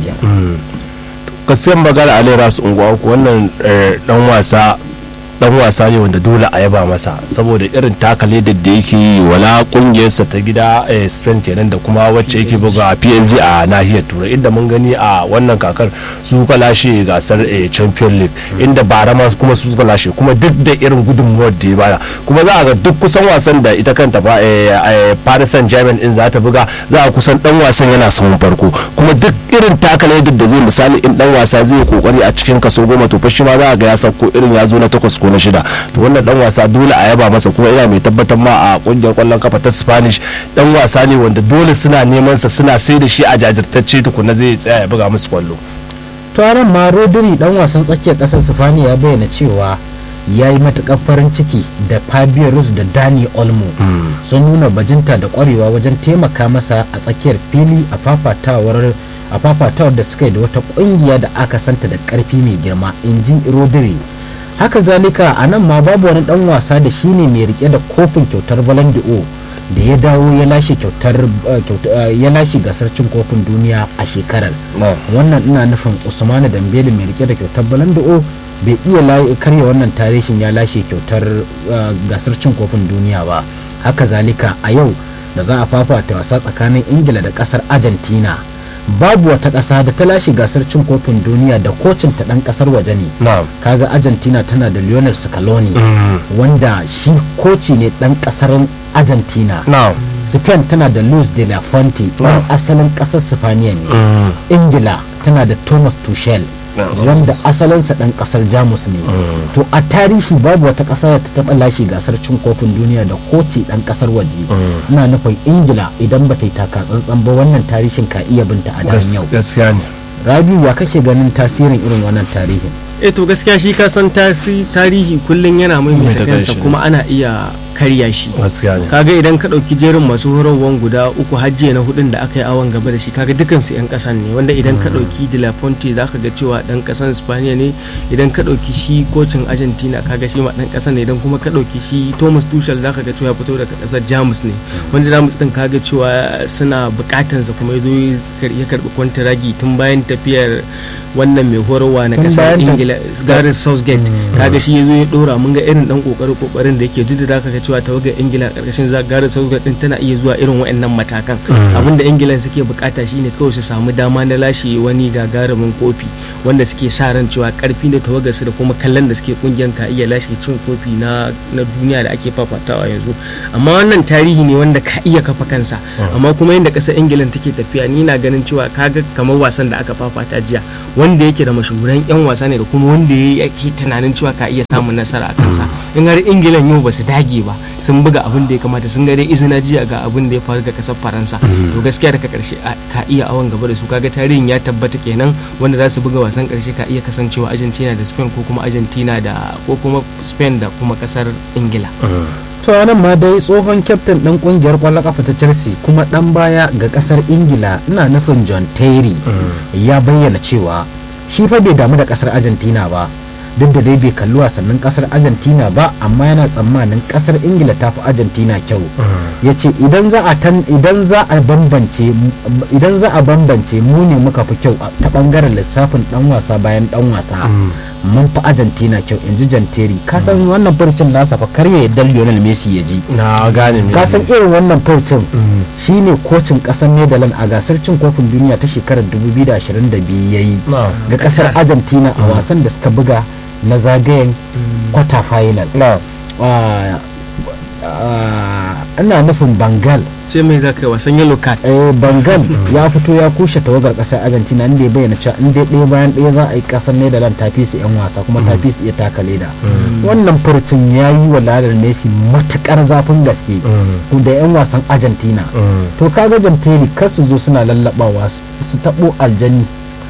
15 gaskiyar magana a lera su unguwa uku wannan dan wasa dan wasa ne wanda dole a yaba masa saboda irin takale da da yake yi wala kungiyarsa ta gida spain kenan da kuma wacce yake buga psg a nahiyar turai inda mun gani a wannan kakar su ka lashe gasar champion league inda bara ma kuma su suka lashe kuma duk da irin gudunmuwar da ya bada kuma za a ga duk kusan wasan da ita kanta ba paris saint germain in za ta buga za a kusan dan wasan yana samun farko kuma duk irin takale da zai misali in dan wasa zai kokari a cikin kaso goma to fa shi ma za a ga ya sauko irin ya zo na takwas ko na shida to wannan dan wasa dole a yaba masa kuma ina mai tabbatar ma a kungiyar kwallon kafa ta spanish dan wasa ne wanda dole suna neman sa suna sai da shi a jajirtacce tukuna zai tsaya ya buga musu kwallo taron ma rodri dan wasan tsakiyar kasar sifaniya ya bayyana cewa ya yi matukar farin ciki da Fabio Rus da Dani Olmo sun nuna bajinta da kwarewa wajen taimaka masa a tsakiyar fili a fafatawar a fafatawar da suka yi da wata kungiya da aka santa da karfi mai girma in ji rodri haka zalika a nan ma babu wani dan wasa da shine mai rike da kofin kyautar Ballon d'Or da ya dawo ya lashe kyautar ya lashe gasar cin kofin duniya a shekarar wannan ina nufin Usmanu Dambele mai rike da kyautar Ballon d'Or bai iya karya wannan tarihin ya lashe kyautar gasar cin kofin duniya ba haka zalika a yau da za a fafata wasa tsakanin ingila da kasar argentina babu wata ƙasa da ta lashe gasar cin kofin duniya da kocin ta ɗan ƙasar waje ne kaga argentina tana da lionel scaloni wanda shi koci ne ɗan ƙasar argentina spain tana da luis de la fonte ɗan asalin ƙasar sifaniya ne ingila tana da thomas tuchel wanda asalinsa ɗan ƙasar jamus ne to a tarihi babu wata ƙasa da ta taɓa lashe gasar cin kofin duniya da koci ɗan ƙasar waje ina nufin ingila idan ba ta yi taka tsantsan ba wannan tarihin ka iya binta a daren yau gaskiya ne rabiu ya kake ganin tasirin irin wannan tarihin eh to gaskiya shi ka san tarihi kullum yana maimaita kansa kuma ana iya karya shi kaga idan ka ɗauki jerin masu horarwan guda uku hajjiya na hudun da aka yi awon gaba da shi kaga dukansu 'yan ƙasan ne wanda idan ka ɗauki de la fonte za ka ga cewa ɗan ƙasan spaniya ne idan ka ɗauki shi kocin argentina kaga shi ma ɗan ƙasan ne idan kuma ka ɗauki shi thomas tuchel za ka ga cewa fito daga ƙasar jamus ne wanda jamus ɗin kaga cewa suna buƙatansa kuma ya zo ya karɓi kwantaragi tun bayan tafiyar wannan mai horarwa na ƙasar ingila gareth southgate kaga shi ya zo ya ɗora mun ga irin ɗan ƙoƙarin ƙoƙarin da yake duk da ka ga cewa tawagar ingila karkashin zagarar sauka din tana iya zuwa irin waɗannan matakan abinda ingila suke bukata shine kawai su samu dama na lashe wani gagarumin kofi wanda suke sa ran cewa karfi da tawagar su da kuma kallon da suke kungiyar ka iya lashe cin kofi na na duniya da ake fafatawa yanzu amma wannan tarihi ne wanda ka iya kafa kansa amma kuma yadda kasar ingila take tafiya ni na ganin cewa kaga kamar wasan da aka fafata jiya wanda yake da mashahuran yan wasa ne da kuma wanda yake tunanin cewa ka iya samun nasara a kansa in har ingilan yau ba su dage ba sun buga abin da ya kamata sun ga dai izina jiya ga abin da ya faru ga kasar faransa to gaskiya daga karshe ka iya awon gaba da su kaga tarihin ya tabbata kenan wanda za su buga wasan karshe ka iya kasancewa argentina da spain ko kuma argentina da ko kuma spain da kuma kasar ingila to nan ma dai tsohon kyaftin ɗan ƙungiyar ƙwallon ƙafa ta chelsea kuma ɗan baya ga ƙasar ingila ina nufin john terry ya bayyana cewa shi fa bai damu da ƙasar argentina ba duk da dai bai kalli wasannin kasar argentina ba amma yana tsammanin kasar ingila ta fi argentina kyau ya ce idan za a tan idan za a bambance idan za a bambance mu ne muka fi kyau a- ta bangaren lissafin dan wasa bayan dan wasa mun fi argentina kyau in ji janteri ka san wannan furcin nasa fa kar ya yadda lionel messi ya ji na gane me ka san irin wannan furcin shine kocin kasar netherlands a gasar cin kofin duniya ta shekarar 2022 ya yi na ga kasar argentina a wasan da suka buga na zagayen quarter final na Ah, ah, ina nufin bangal ce mai za ka yi wasan yellow card eh bangal ya fito ya kushe tawagar kasar argentina inda ya bayyana cewa in dai ɗaya bayan ɗaya za a yi kasar netherlands ta fi su yan wasa kuma ta fi su iya taka leda wannan furcin ya yi wa ladar messi matukar zafin gaske da yan wasan argentina to kaga jamteri kar su zo suna lallabawa su su taɓo aljani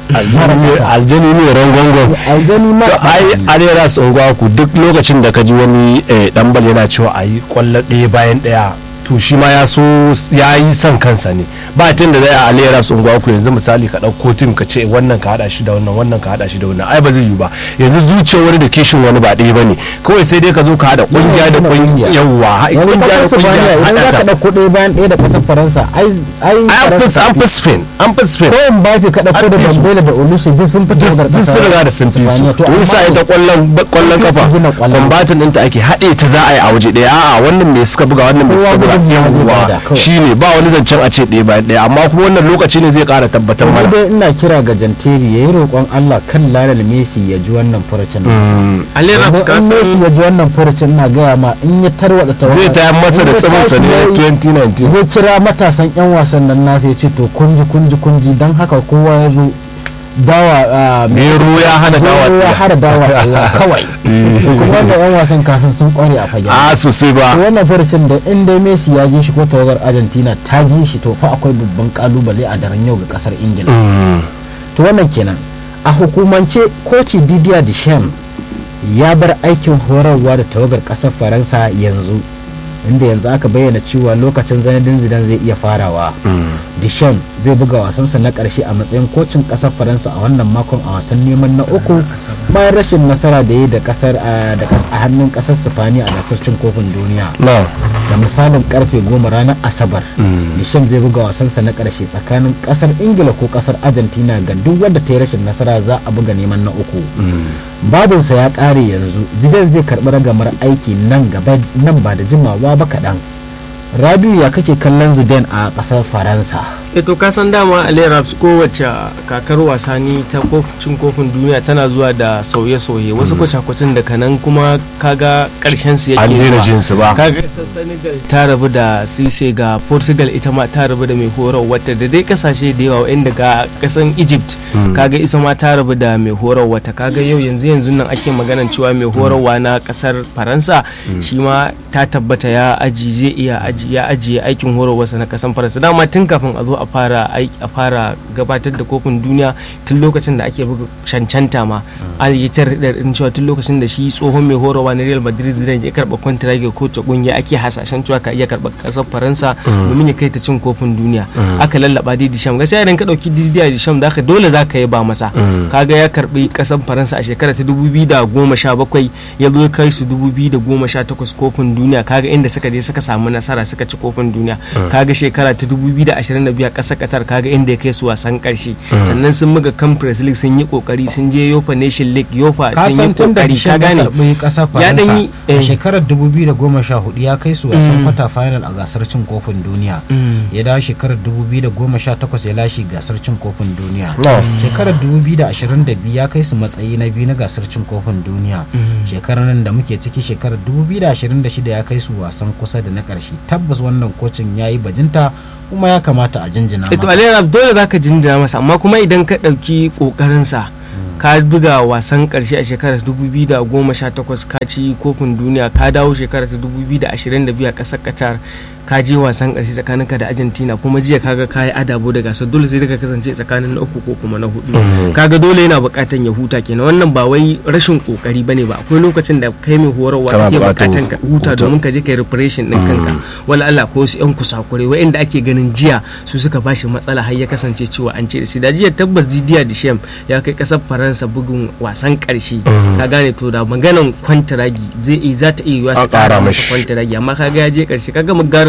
aljani ne rangongon aljani ma to ai arera tsungwa ku duk lokacin da ka ji wani eh, dan bal yana cewa a yi kwallo ɗaya bayan ɗaya to shi ma ya so ya yi son kansa ne ba tun da zai a alera tsungwa ku yanzu misali ka ɗauko tim ka ce wannan ka haɗa shi da wannan wannan ka haɗa shi da wannan ai ba zai yi ba yanzu zuciyar wani da kishin wani ba ɗaya ba ne kawai sai dai ka zo ka haɗa ƙungiya da ƙungiya yawwa ha- yanzu ƙungiya da kasar ƙungiya Sifaniya idan za haɗa ka ta ɗauko ɗaya bayan ɗaya da ƙasar faransa ai ai ai an fi Faransa an fi spain an fi spain ko in ba fi ka ɗauko da An fi su. dambela da olusu duk sun fito da duk sun riga da sun fi su to wani sa ita kwallon kwallon Sun fi kafa su gina kwallon. kwambatin ɗinta ake haɗe ta za a yi a waje ɗaya a'a wannan me suka buga wannan me Kowa suka buga gudun ya zai bada yawwa kawai. shine ba wani zancen a ce ɗaya bayan ɗaya amma kuma wannan lokaci ne zai ƙara tabbatar Kuma mana dai ina kira ga janteri ya yi roƙon Allah kan Lionel Messi ya ji wannan furucin Mm. alera Domin ka in Messi san ya ji wannan furucin na gaya ma in ya tarwada ta zai tayar masa da tsiminsa ne na 2019 zai kira matasan 'yan wasan nan nasa ya ce to kunji kunji kunji don haka kowa ya zo dawa ah, Mero ya hana dawa Mero ya tsiya. hana dawa tsiya kawai kuma wannan 'yan wasan kafin sun kware a fagen a sosai to ba wannan furucin da in dai Messi ya ji shi ko tawagar Argentina ta ji shi to fa akwai babban kalubale a daren yau ga kasar Ingila Mm. to wannan kenan a hukumance koci Didier Deschamps ya bar aikin horarwa da tawagar kasar Faransa yanzu inda yanzu aka bayyana cewa lokacin zanadin zidan zai iya farawa Deschamps zai buga wasansa na karshe a matsayin kocin kasar Faransa a wannan makon a wasan neman na uku bayan rashin nasara da ya yi da kasar a da kas- a hannun kasar Sifaniya a gasar cin kofin duniya na da misalin karfe goma ranar asabar Deschamps zai buga wasansa na karshe tsakanin kasar ingila ko kasar argentina ga duk wanda ta yi rashin nasara za a buga neman na uku babinsa ya kare yanzu zidane zai karbi ragamar aiki nan gaba nan ba da jimawa ba kaɗan rabiu ya kake kallon zidane a kasar faransa e to kasan dama alera kowace kakar wasani ta cin kofin duniya tana zuwa da sauye-sauye wasu kwace-kwacen da kanan kuma kaga karshen su yake an daina zuwa. jin su ba kaga kasar senegal ta rabu da sise ga portugal ita ma ta rabu da mai horar wata da dai kasashe da yawa inda ga kasan egypt kaga isa ma ta rabu da mai horar wata kaga yau yanzu yanzu nan ake maganan cewa mai horarwa na kasar faransa shi ma ta tabbata ya aji zai iya aji ya ajiye aikin horarwarsa na kasan faransa dama tun kafin a zo a fara aiki a fara gabatar da kofin duniya tun lokacin da ake buga cancanta ma an yi ta din cewa tun lokacin da shi tsohon mai horarwa na Real Madrid Zidane ya karba kwantiragi ko ta kungiya ake hasashen cewa ka iya karba kasar Faransa domin ya kai ta cin kofin duniya aka lallaba dai Disham gaskiya idan ka dauki Didier Disham zaka dole zaka yi ba masa kaga ya karbi kasar Faransa a shekara ta 2017 ya zo kai su 2018 kofin duniya kaga inda suka je suka samu nasara suka ci kofin duniya kaga shekara ta 2022 a kasar Qatar kaga inda ya kai su wasan karshe sannan sun buga Conference League sun yi kokari sun je Yofa Nation League Yofa ka sun san yi tun da kokari ka Deschamps ya gane karbi kasar Ya dan faransa yi- a eh. shekarar 2014 ya kai su wasan kwata final a gasar cin kofin duniya Mm. ya dawo shekarar 2018 ya lashe gasar cin kofin duniya No. shekarar 2022 ya kai su matsayi na biyu na gasar cin kofin duniya shekarar nan da muke ciki shekarar 2026 ya kai su wasan kusa da na karshe tabbas wannan kocin ya yi bajinta kuma ya kamata a jinjina to masa alera dole zaka jinjina masa amma kuma idan ka ɗauki ƙoƙarinsa ka buga wasan ƙarshe a shekarar 2018 ka ci kofin duniya ka dawo shekarar ta 2022 a ƙasar qatar ka je wasan ƙarshe tsakaninka da argentina kuma jiya kaga ka yi adabo da gasar dole sai ka kasance tsakanin na uku ko kuma na hudu kaga dole yana buƙatan ya huta kenan wannan ba wai rashin ƙoƙari bane ba akwai lokacin da kai mai horarwa Kana kake buƙatan buƙatan ka huta huta. domin ka je kai refreshin din kanka wala Allah ko su yan kusakure wa'anda ake ganin jiya su suka bashi matsala har ya kasance cewa an ce da shi da jiya tabbas Didier Deschamps ya kai kasar Faransa bugun wasan karshe ka gane to da maganan kwantaragi zai iya za ta iya yiwa A su ƙara kara masa mashi. kwantaragi amma kaga ya je karshe kaga magarin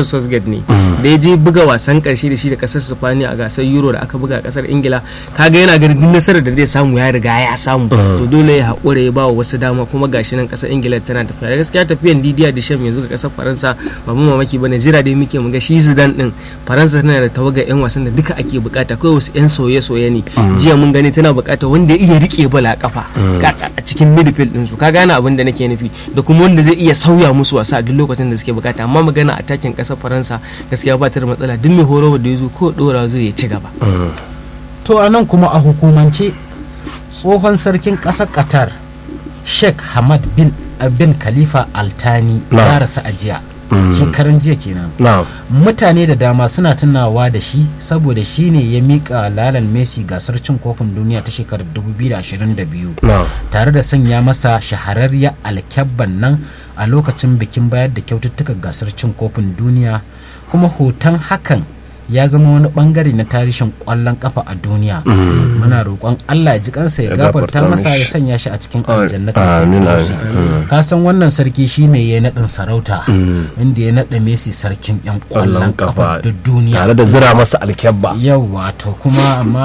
Southgate ne da ya je buga wasan karshe da shi da kasar Spaniya a gasar Euro da aka buga a kasar Ingila kaga yana ganin duk nasarar da zai samu ya riga ya samu to dole ya haƙura ya ba wa wasu dama kuma gashi nan kasar Ingila tana tafiya gaskiya tafiyan Didier Deschamps yanzu ga kasar Faransa ba mu mamaki bane jira dai muke mu ga shi Zidane din Faransa tana da tawagar yan wasan da duka ake bukata kawai wasu yan soye-soye ne jiya mun gani tana bukata wanda ya iya rike bala kafa a cikin midfield din su ka gane abin da nake nufi da kuma wanda zai iya sauya musu wasa a duk lokacin da suke bukata amma magana a takin kasar Faransa gaskiya ba ta da matsala duk mai horo da ya zo ko dora zai ya ci gaba to a nan kuma a hukumance tsohon sarkin ƙasar qatar sheikh hamad bin bin khalifa altani ya rasu a jiya shekaran jiya kenan mutane da dama suna tunawa da shi saboda shi ne ya miƙa lalan messi gasar cin kofin duniya ta shekarar 2022 tare da sanya masa shahararriyar alkyabban nan a lokacin bikin bayar da kyaututtukan gasar cin kofin duniya kuma hoton hakan ya zama wani bangare na tarihin kwallon kafa a duniya muna roƙon Allah ya ji kansa ya gafarta masa ya sanya shi a cikin aljannatin ka san wannan sarki shine ya naɗin sarauta inda ya naɗa Messi sarkin yan kwallon kafa da duniya tare da zira masa alkyabba yau wato kuma amma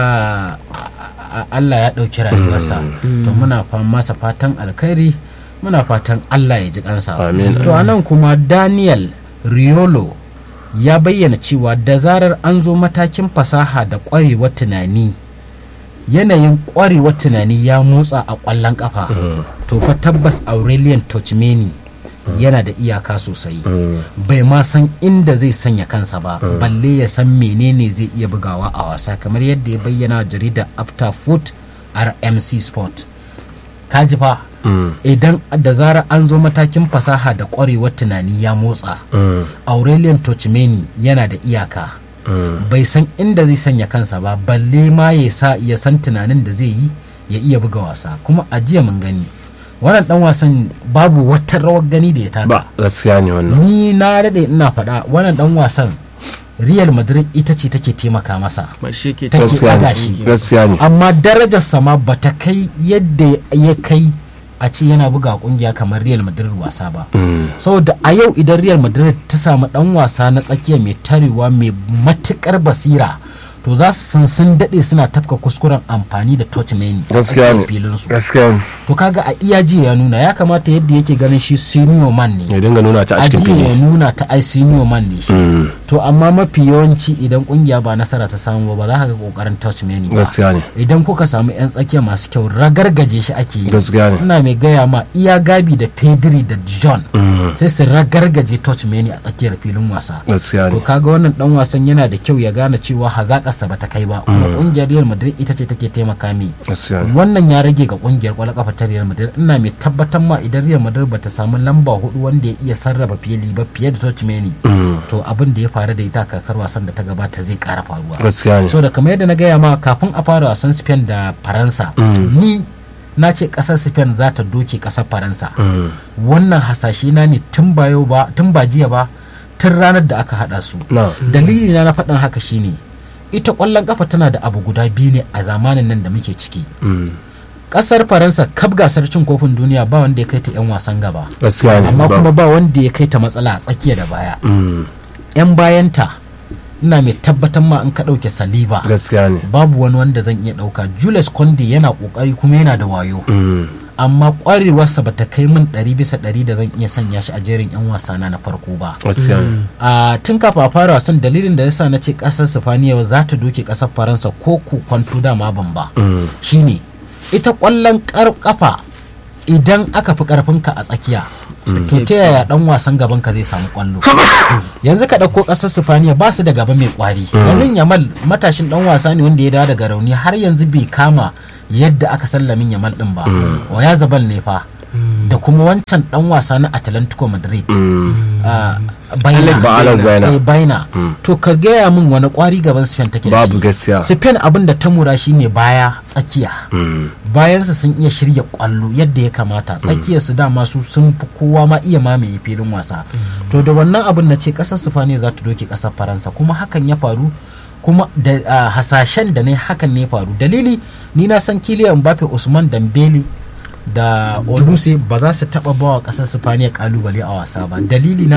Allah ya ɗauki rayuwarsa to muna masa fatan alkhairi muna fatan Allah ya ji kansa to anan kuma Daniel Riolo ya bayyana cewa da zarar an zo matakin fasaha da ƙwarewar tunani yanayin ƙwarewar tunani ya motsa a ƙwallon ƙafa to fa tabbas aurelian tochmeni yana da iyaka sosai bai ma san inda zai sanya kansa ba balle ya san menene zai iya bugawa a wasa kamar yadda ya bayyana jaridar after foot rmc sport kaji fa idan da zarar an zo matakin fasaha da kwarewar tunani ya motsa aurelian tochmeni yana da iyaka bai san inda zai sanya kansa ba balle ma ya san tunanin da zai yi ya iya buga wasa kuma a jiya mun gani wannan dan wasan babu wata rawar gani da ya taka ba gaskiya ne wannan ni na dade ina faɗa wannan dan wasan real madrid ita ce take taimaka masa take ɗaga shi amma darajarsa ma bata kai yadda ya kai a ce yana buga kungiya kamar real madrid wasa ba saboda a yau idan real madrid ta samu dan wasa na tsakiya mai tarewa mai matukar basira to za su san sun daɗe suna tafka kuskuren amfani da touch mani gaskiya ne filinsu gaskiya ne to kaga a iya ji ya nuna ya kamata yadda yake ganin shi senior man ne ya dinga nuna ta a a cikin ji ya fili nuna ta ai senior man ne shi to amma mafi yawanci idan kungiya ba nasara ta samu ba ba za ka ga kokarin touch mani ba gaskiya ne idan kuka samu yan tsakiya masu kyau ragargaje shi ake yi gaskiya ne ina mai gaya ma iya gabi da pedri da john sai su ragargaje touch mani a tsakiyar filin wasa gaskiya to ne kaga wannan dan wasan yana da kyau ya gane cewa hazakarsa bata kai ba kuma kungiyar Real Madrid ita ce take taimaka mi gaskiya ne wannan ya rage ga kungiyar kwallon kafa ta Real Madrid ina mai tabbatar ma idan Real Madrid bata samu lamba hudu wanda ya iya sarrafa fili ba fiye da Tchouameni to abin da ya faru da ita a kakar wasan da ta gabata zai kara faruwa gaskiya ne so da kamar yadda na gaya ma kafin a fara wasan Spain da Faransa ni na ce kasar Spain za ta doke kasar Faransa wannan hasashe na ne tun ba yau ba tun ba jiya ba tun ranar da aka hada su na dalili na na faɗin haka shine ita ƙwallon ƙafa tana da abu guda biyu ne a zamanin nan da muke ciki ƙasar faransa kaf gasar cin kofin duniya ba wanda ya kai ta 'yan wasan gaba gaskiya ne amma ba- kuma ba wanda ya kai ta matsala a tsakiya da baya Mm, 'yan bayanta ina mai tabbatar ma in ka ɗauke saliba gaskiya ne babu wani wanda zan iya ɗauka julius conde yana ƙoƙari kuma yana da wayo Mm, amma ƙwarewarsa ba ta kai min ɗari bisa ɗari da zan iya sanya shi a jerin 'yan wasana na farko ba gaskiya ne a tun kafa a fara wasan dalilin da yasa na ce kasar sifaniya za ta doke kasar faransa ko ku kwanto dama ban ba Mm, shine ita kwallon kar kafa idan aka fi karfinka a tsakiya to ta yaya dan wasan gaban ka zai samu kwallo yanzu ka ɗauko ƙasar sifaniya ba su da gaba mai kwari yamin yamal matashin dan wasa ne wanda ya dawo daga rauni har yanzu bai kama yadda aka sallamin yamal din ba o ya zabal ne fa da kuma wancan dan wasa na atlantico madrid mm, Ah, baina Ba Alex Baina. Eh, baina to ka gaya min wani kwari gaban spain take da babu shi gaskiya spain abin da ta mura shine baya tsakiya Mm, bayansu sun iya shirya kwallo yadda ya kamata tsakiyar su dama su sun fi kowa ma iya mamaye filin wasa to da wannan abin na ce kasar sifaniya za ta doke kasar faransa kuma hakan ya faru kuma da ah, hasashen da ne hakan ne ya faru dalili ni na san kiliyan mbappe usman dambeli da oluse ba za su taba bawa kasar sifaniya kalubale a wasa ba dalili na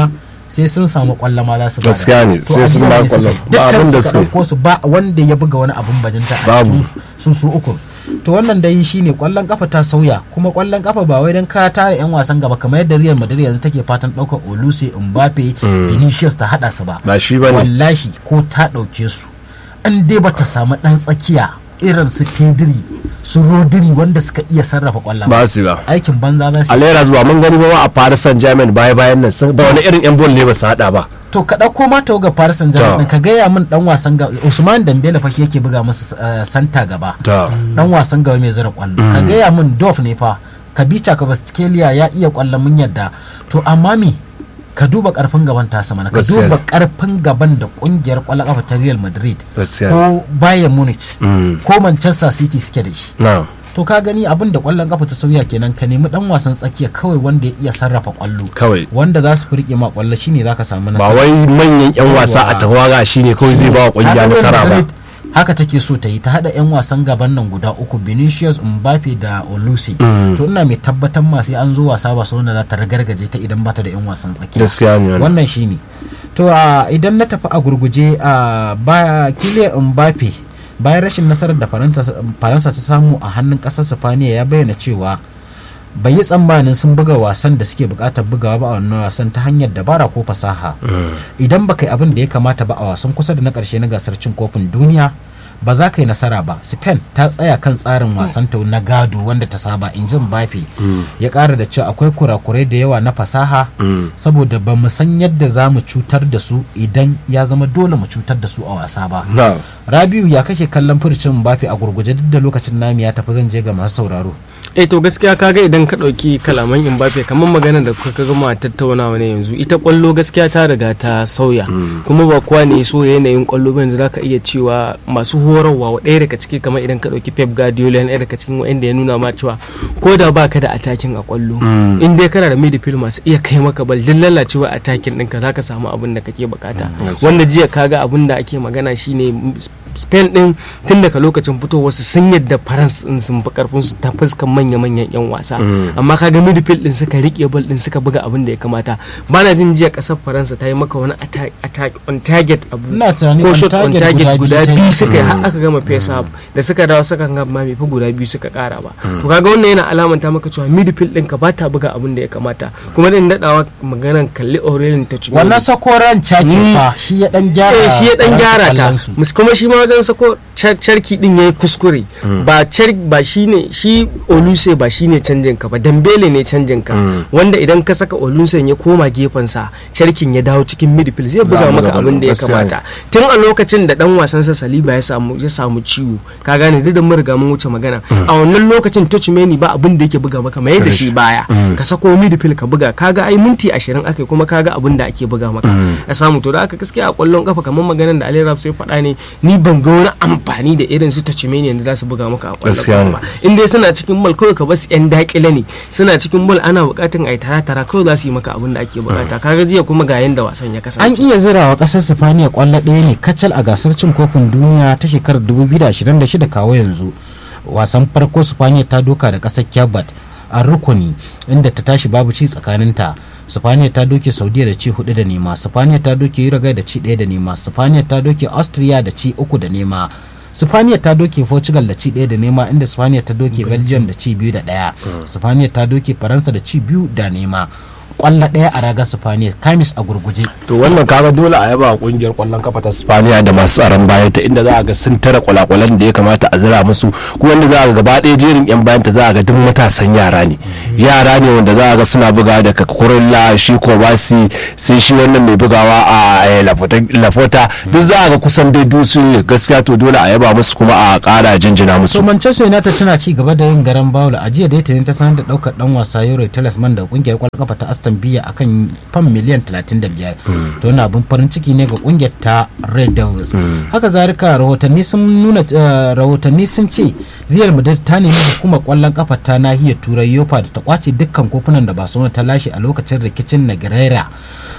sai sun samu kwallo ma za su bada. Gaskiya ne, To sai a sun jiya ba ne suka kwallon. yi. Ba abin Dukkan da suka suka yi. ɗauko su ba wanda ya buga wani abin bajinta a Babu. cikin su su uku to wannan dai shine kwallon kafa ta sauya kuma kwallon kafa ba wai dan ka tare yan wasan gaba kamar yadda Real Madrid yanzu take fatan ɗaukar Oluse Mbappe Vinicius ta hada su ba ba shi ba ne wallahi ko ta ɗauke su an dai bata samu ɗan tsakiya irin su Pedri su Rodri wanda suka iya sarrafa kwallon ba su ba aikin banza za su alera zuwa mun gani ba ma a Paris Saint-Germain baya bayan nan sun da wani irin yan bol ne ba su hada ba to ka ɗauko ma ta ga Paris Saint-Germain Ta. ka gaya min dan wasan ga Usman Dembele fa shi yake buga musu eh, santa gaba ta dan wasan gaba mai zura kwallo ka gaya min Dof ne fa Kabica Kvaratskhelia ya iya kwallo mun yadda to amma me ka duba karfin gaban tasa mana ka Gaskiya duba ne. karfin gaban da kungiyar kwallon kafa ta Real Madrid gaskiya ko Bayern Munich Mm. ko Manchester City suke da shi na to ka gani abin da kwallon kafa ta sauya kenan ka nemi dan wasan tsakiya kawai wanda ya iya sarrafa kwallo kawai wanda za su fi rike ma kwallo shine zaka samu ba nasara wai manyan yan wasa a Yawwa. tawaga shine kawai zai ba wa kungiya Haka Real nasara ba Madrid haka take so ta yi ta hada 'yan wasan gaban nan guda uku Vinicius Mbappe da Olusi Mm. to ina mai tabbatar ma sai an zo wasa ba sau za ta ragargaje ta idan ba ta da 'yan wasan tsakiya gaskiya ne wannan. wannan shine to a idan na tafi a gurguje a ba Kylian Mbappe bayan rashin nasarar da Faransa Faransa ta samu a hannun kasar Sifaniya ya bayyana cewa bai yi tsammanin sun buga wasan da suke bukatar bugawa ba a wannan wasan ta hanyar dabara ko fasaha idan baka yi abin da ya kamata ba a wasan kusa da na karshe na gasar cin kofin duniya ba za ka yi nasara ba spain ta tsaya kan tsarin wasan ta na gado wanda ta saba in jin bafi ya kara da cewa akwai kurakurai da yawa na fasaha Mm. saboda ba mu san yadda za mu cutar da su idan ya zama dole mu cutar da su a wasa ba na rabiu ya kashe kallon furcin bafi a gurguje duk da lokacin nami ya tafi zan je ga masu sauraro eh to gaskiya kaga idan ka ɗauki kalaman Mbappe kamar magana da kuka gama tattaunawa ne yanzu ita kwallo gaskiya ta riga ta sauya kuma ba kowa ne so yanayin kwallo ba yanzu zaka iya cewa masu horarwa wa ɗaya daga ciki kamar idan ka ɗauki Pep Guardiola yana ɗaya daga cikin wanda ya nuna ma cewa ko da baka da atakin a kwallo in dai kana da midfield masu iya kai maka bal duk lalacewa atakin ɗinka zaka samu abin da kake bukata Yes. wanda jiya kaga abin da ake magana shine Spain din tun daga lokacin fitowar su sun yadda France din sun fi karfin su ta fuskan manya-manyan yan wasa amma kaga midfield din suka rike ball din suka buga abin da ya kamata bana jin jiya kasar Faransa ta yi maka wani attack attack on target abu Ina tunani ko on shot on target target guda guda biyu ta yi. biyu suka yi har aka gama face up da suka dawo suka ga ma bai fi guda biyu suka kara ba to kaga wannan yana alamanta maka cewa midfield din ka ba ta buga abin da ya kamata kuma din dadawa maganan kalli Aurelien Tchouameni wannan sakoran caki Ni- fa shi ya dan gyara eh shi ya dan Faransa gyara ta kwallonsu. mus- kuma shi ma wajen sako car- carki din yayi kuskure ba car ba shine shi Oluse ba shine canjin ka ba Dembele ne canjin ka wanda idan ka saka Oluse ya koma gefen sa carkin ya dawo cikin midfield zai buga a maka buga abin da ya gaskiya ne. kamata tun a lokacin da dan wasan sa Saliba ya samu ya samu ciwo ka gane duk da mun riga mun wuce magana a wannan lokacin Tchouameni ba abin da yake buga maka mai da shi baya ka sako midfield ka buga kaga ai minti 20 akai kuma kaga abin da ake buga maka a samu to da aka gaskiya a kwallon kafa kamar maganar da Ali Rab sai faɗa ne ni ban ga wani amfani da irin su Tchouameni yanzu za su buga maka a kwallon Gaskiya kafa ba in dai suna cikin ball kawai ka basu yan dakile ne suna cikin ball ana bukatun ai tara tara kawai za su yi maka abin da ake bukata kaga jiya kuma ga yanda wasan ya an kasance iya zirawa kasar sifaniya kwallo ɗaya ne kacal a gasar cin kofin duniya ta shekarar 2026 kawo yanzu wasan farko sifaniya ta doka da kasar kyabat a rukuni inda ta tashi babu ci tsakaninta sifaniya ta doke saudiya da ci hudu da nema sifaniya ta doke uruguay da ci ɗaya da nema sifaniya ta doke austria da ci uku da nema sifaniya ta doke portugal da ci ɗaya da nema inda sifaniya ta doke belgium da ci biyu da ɗaya sifaniya ta doke faransa da ci biyu da nema kwallo ɗaya a ragar sifaniya kamis a gurguje to wannan kaga dole a yaba kungiyar kwallon kafa ta Spaniya da masu tsaron baya ta inda za a ga sun tara kwalakwalan da ya kamata a zira musu kuma wanda za a ga gaba ɗaya jerin yan bayan ta za a ga duk matasan yara ne yara ne wanda za a ga suna buga da kakurilla shi kobasi sai shi wannan mai bugawa a eh, Lafota- lafota duk za a ga kusan dai dusu ne gaskiya to dole a yaba musu kuma a ƙara jinjina to musu manchester united tana ci gaba da yin garan bawul a jiya dai ta sanar da daukar dan wasa euro talisman da kungiyar kwallon kafa ta aston villa akan fam miliyan 35 to wannan abin farin ciki ne ga kungiyar ta red devils haka zarika rahotanni sun nuna eh, rahotanni sun ce real madrid ta nemi hukumar kwallon kafa ta nahiyar turai yofa da ta kwace dukkan kofunan da barcelona ta lashe a lokacin rikicin nagarera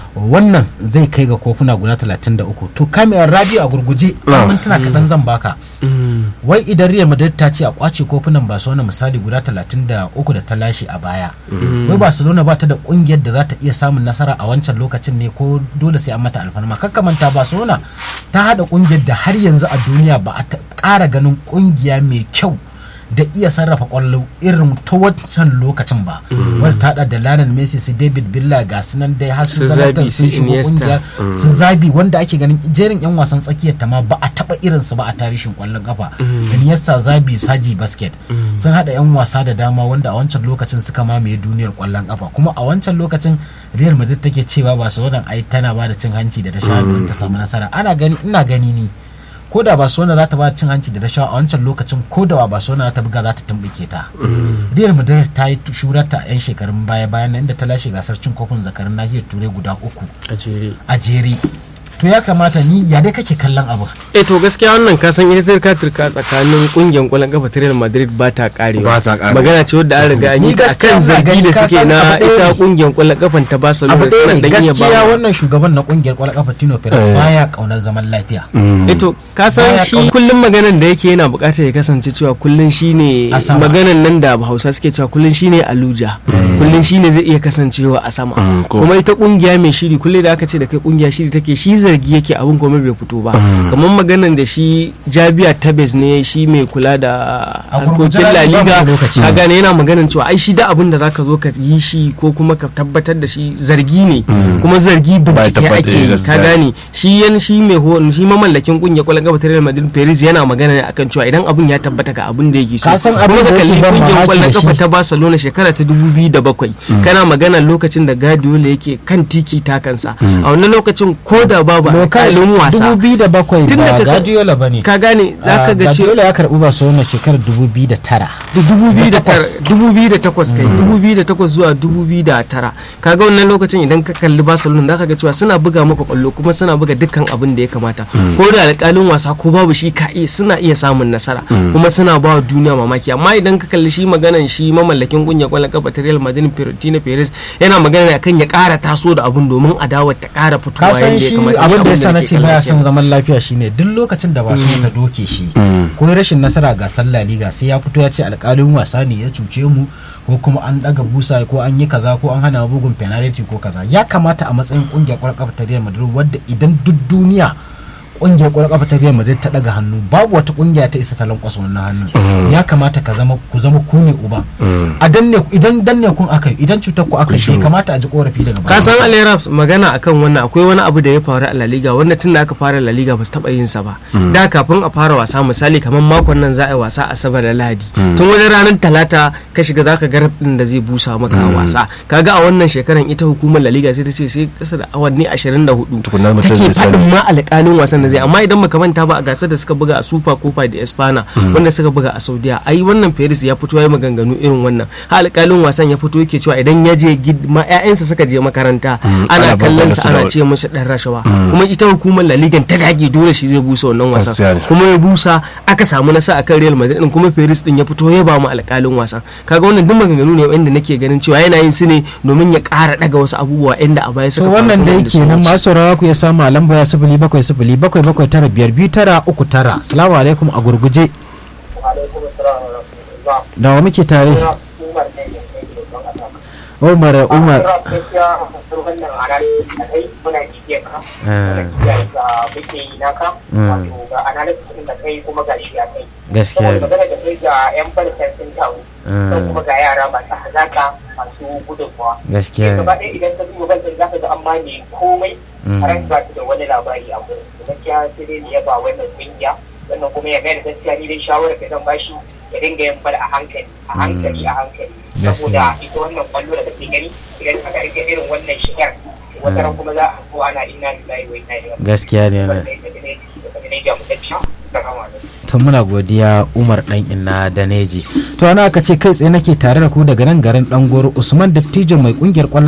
wannan zai kai ga kofuna guda 33 to kamiyar radio a gurguje ta mintuna kaɗan zan baka wai idan real madrid ta ce a kwace kofunan barcelona misali guda 33 da ta lashe a baya wai barcelona ba ta da kungiyar da za ta iya samun nasara a wancan lokacin ne ko dole sai an mata alfarma kakkamanta barcelona ta hada kungiyar da har yanzu a duniya ba a ƙara ganin kungiya mai kyau da iya sarrafa kwallo irin ta wancan lokacin ba wadda ta hada da Lionel Messi su David Villa ga su nan dai har su Zlatan sun shigo kungiyar su Zabi wanda ake ganin jerin yan wasan tsakiyar ta ma ba a taba irin su ba a tarihin kwallon kafa Iniesta Zabi Saji Basket sun hada yan wasa da dama wanda a wancan lokacin suka mamaye duniyar kwallon kafa kuma a wancan lokacin Real Madrid take cewa ba su wadan ai tana ba da cin hanci da rashawa don ta samu nasara ana gani ina gani ni ko da Barcelona za ta ba cin hanci da rashawa a wancan lokacin ko da Barcelona za ta buga za ta tumbuke ta Real Madrid ta yi shurarta a 'yan shekarun baya bayan inda ta lashe gasar cin kofin zakarin nahiyar turai guda uku a jere to ya kamata ni ya dai kake kallon abu eh to gaskiya wannan ka san ita turka turka tsakanin kungiyar kwallon kafa ta Real Madrid ba ta karewa Ba ta karewa. magana ce wadda an riga an yi Ni ta gaskiya akan ina zargi gani da ka suke san na abu ɗaya ita ne. kungiyar kwallon kafan ta Barcelona abu ɗaya suna ne dan iya gaskiya ba wannan shugaban na kungiyar kwallon kafa Tino Perez baya kaunar zaman lafiya Eto ka san Baya shi kauna. kullum maganan da yake yana bukatar ya kasance cewa kullum shine A sama. maganan nan da Hausa suke cewa kullum shine aluja kullum shine zai iya kasancewa a sama Mm, ko- kuma ita kungiya mai shiri kullum da aka ce da kai kungiya shiri take shi zargi yake abin kuma bai fito ba kamar maganan da shi Jabia Tabes ne shi mai kula da A harkokin gurguje La ba mu Liga da lokaci. ka gane yana maganan cewa ai shi da abin da zaka zo ka yi shi ko kuma ka tabbatar da shi zargi ne kuma zargi bincike tabbata ake yi ka gaskiya. gane shi yan shi mai ho shi mamallakin kungiyar kwallon kafa ta Real Madrid Perez yana magana ne akan cewa idan abun ya tabbata ga abin da yake so Ka san abin kuma da ka kalli yake ban kungiyar mamaki kwallon da kafa shi. ta Barcelona shekara ta 2007 kana magana lokacin da Guardiola yake kan tiki takansa a wannan lokacin ko da babu alƙalin wasa 2007 Tun da ba ka- Guardiola bane ka gane zaka ga cewa Guardiola ya karbi Barcelona shekarar 2009 da 2008 kai 2008 zuwa 2009 kaga wannan lokacin idan ka kalli Barcelona zaka ga cewa suna buga maka kwallo kuma suna buga dukkan abin da ya kamata ko da alƙalin wasa ko babu shi ka iya suna iya samun nasara kuma suna ba wa duniya mamaki amma idan ka kalli shi maganan shi mamallakin kungiyar kwallon kafa ta Real Madrid Florentino Perez yana magana ne akan ya ƙara taso da abun domin adawar ta ƙara ka fitowa san yadda ya shi kamata abin da ya abin sa na nake ce kallon baya kenan. son zaman lafiya shine duk lokacin da Barcelona ta doke shi ko ya rashin nasara ga sallah liga sai ya fito ya ce alƙalin wasa ne ya cuce mu ko kuma an daga busa ko an yi kaza ko an hana bugun penalty ko kaza ya kamata a matsayin kungiyar kwallon kafa ta Real Madrid wadda idan duk duniya kungiyar kwallon kafa ta Real Madrid ta daga hannu babu wata kungiya ta isa ta lankwasa wannan hannu ya kamata ka zama ku zama ku ne uba a danne idan danne kun aka yi idan cutar ku aka yi bai kamata a ji korafi daga ka san Ali Raps magana akan wannan akwai wani abu da ya faru a La Liga wanda tun da aka fara La Liga ba su taba yin sa ba da kafin a fara wasa misali kamar makon nan za a yi wasa Asabar da Lahadi tun wani ranar Talata ka shiga zaka ga din da zai busa maka wasa kaga a wannan shekaran ita hukumar La Liga sai ta ce sai kasa da awanni 24 Tukunna mutum take zai sani. faɗin ma alƙalin wasan da zai amma idan baka manta ba a gasar da suka buga a Super Copa da Espana wanda suka buga a Saudiya ai wannan Paris ya fito ya yi maganganu irin wannan ha alƙalin wasan ya fito yake cewa idan ya je gid- ma ƴaƴansa suka je makaranta ana ana kallon babban sa ana nasara. ce musu dan rashawa kuma ita hukumar La Liga ta dage dole shi zai busa wannan Gaskiya wasan ne. kuma ya busa aka samu nasara akan Real Madrid din kuma Paris din ya fito ya ba mu alƙalin wasan kaga wannan duk maganganu ne wanda nake ganin cewa yana yin su ne domin ya ƙara daga wasu abubuwa inda a baya to suka faru wannan kuma da wanda yake sun nan wuce. masu saurara ku ya samu a lamba ya sifili bakwai sifili bakwai bakwai tara biyar biyu tara uku tara salamu alaikum a gurguje alaikum assalam wa rahmatullah da wa muke tare ina umar ne da kai da don aka umar umar Umar gaskiya wannan analysis da kai muna jiye ka muna jiye ga muke yi naka wato ga analysis din da kai kuma ga shi ya kai gaskiya saboda magana da kai ga yan falsan sun taru sai kuma ga yara masu hazaka masu gudunmawa gaskiya gaba ɗaya idan ka duba bankin za ka ga amma ne komai har ba ta da wani labari a gurin gaskiya sai dai ne ya ba wannan kungiya wannan kuma ya mai da gaskiya ni dai shawarar da zan bashi ya dinga yin bal a hankali a hankali a hankali saboda ita wannan kwallo da kake gani idan aka rike irin wannan shigar wata ran kuma za a zo ana inna lillahi wa inna ilaihi gaskiya ne na to muna godiya umar dan inna daneji to ana aka ce kai tsaye nake tare da ku daga nan garin dangoro usman dattijo mai kungiyar kwallon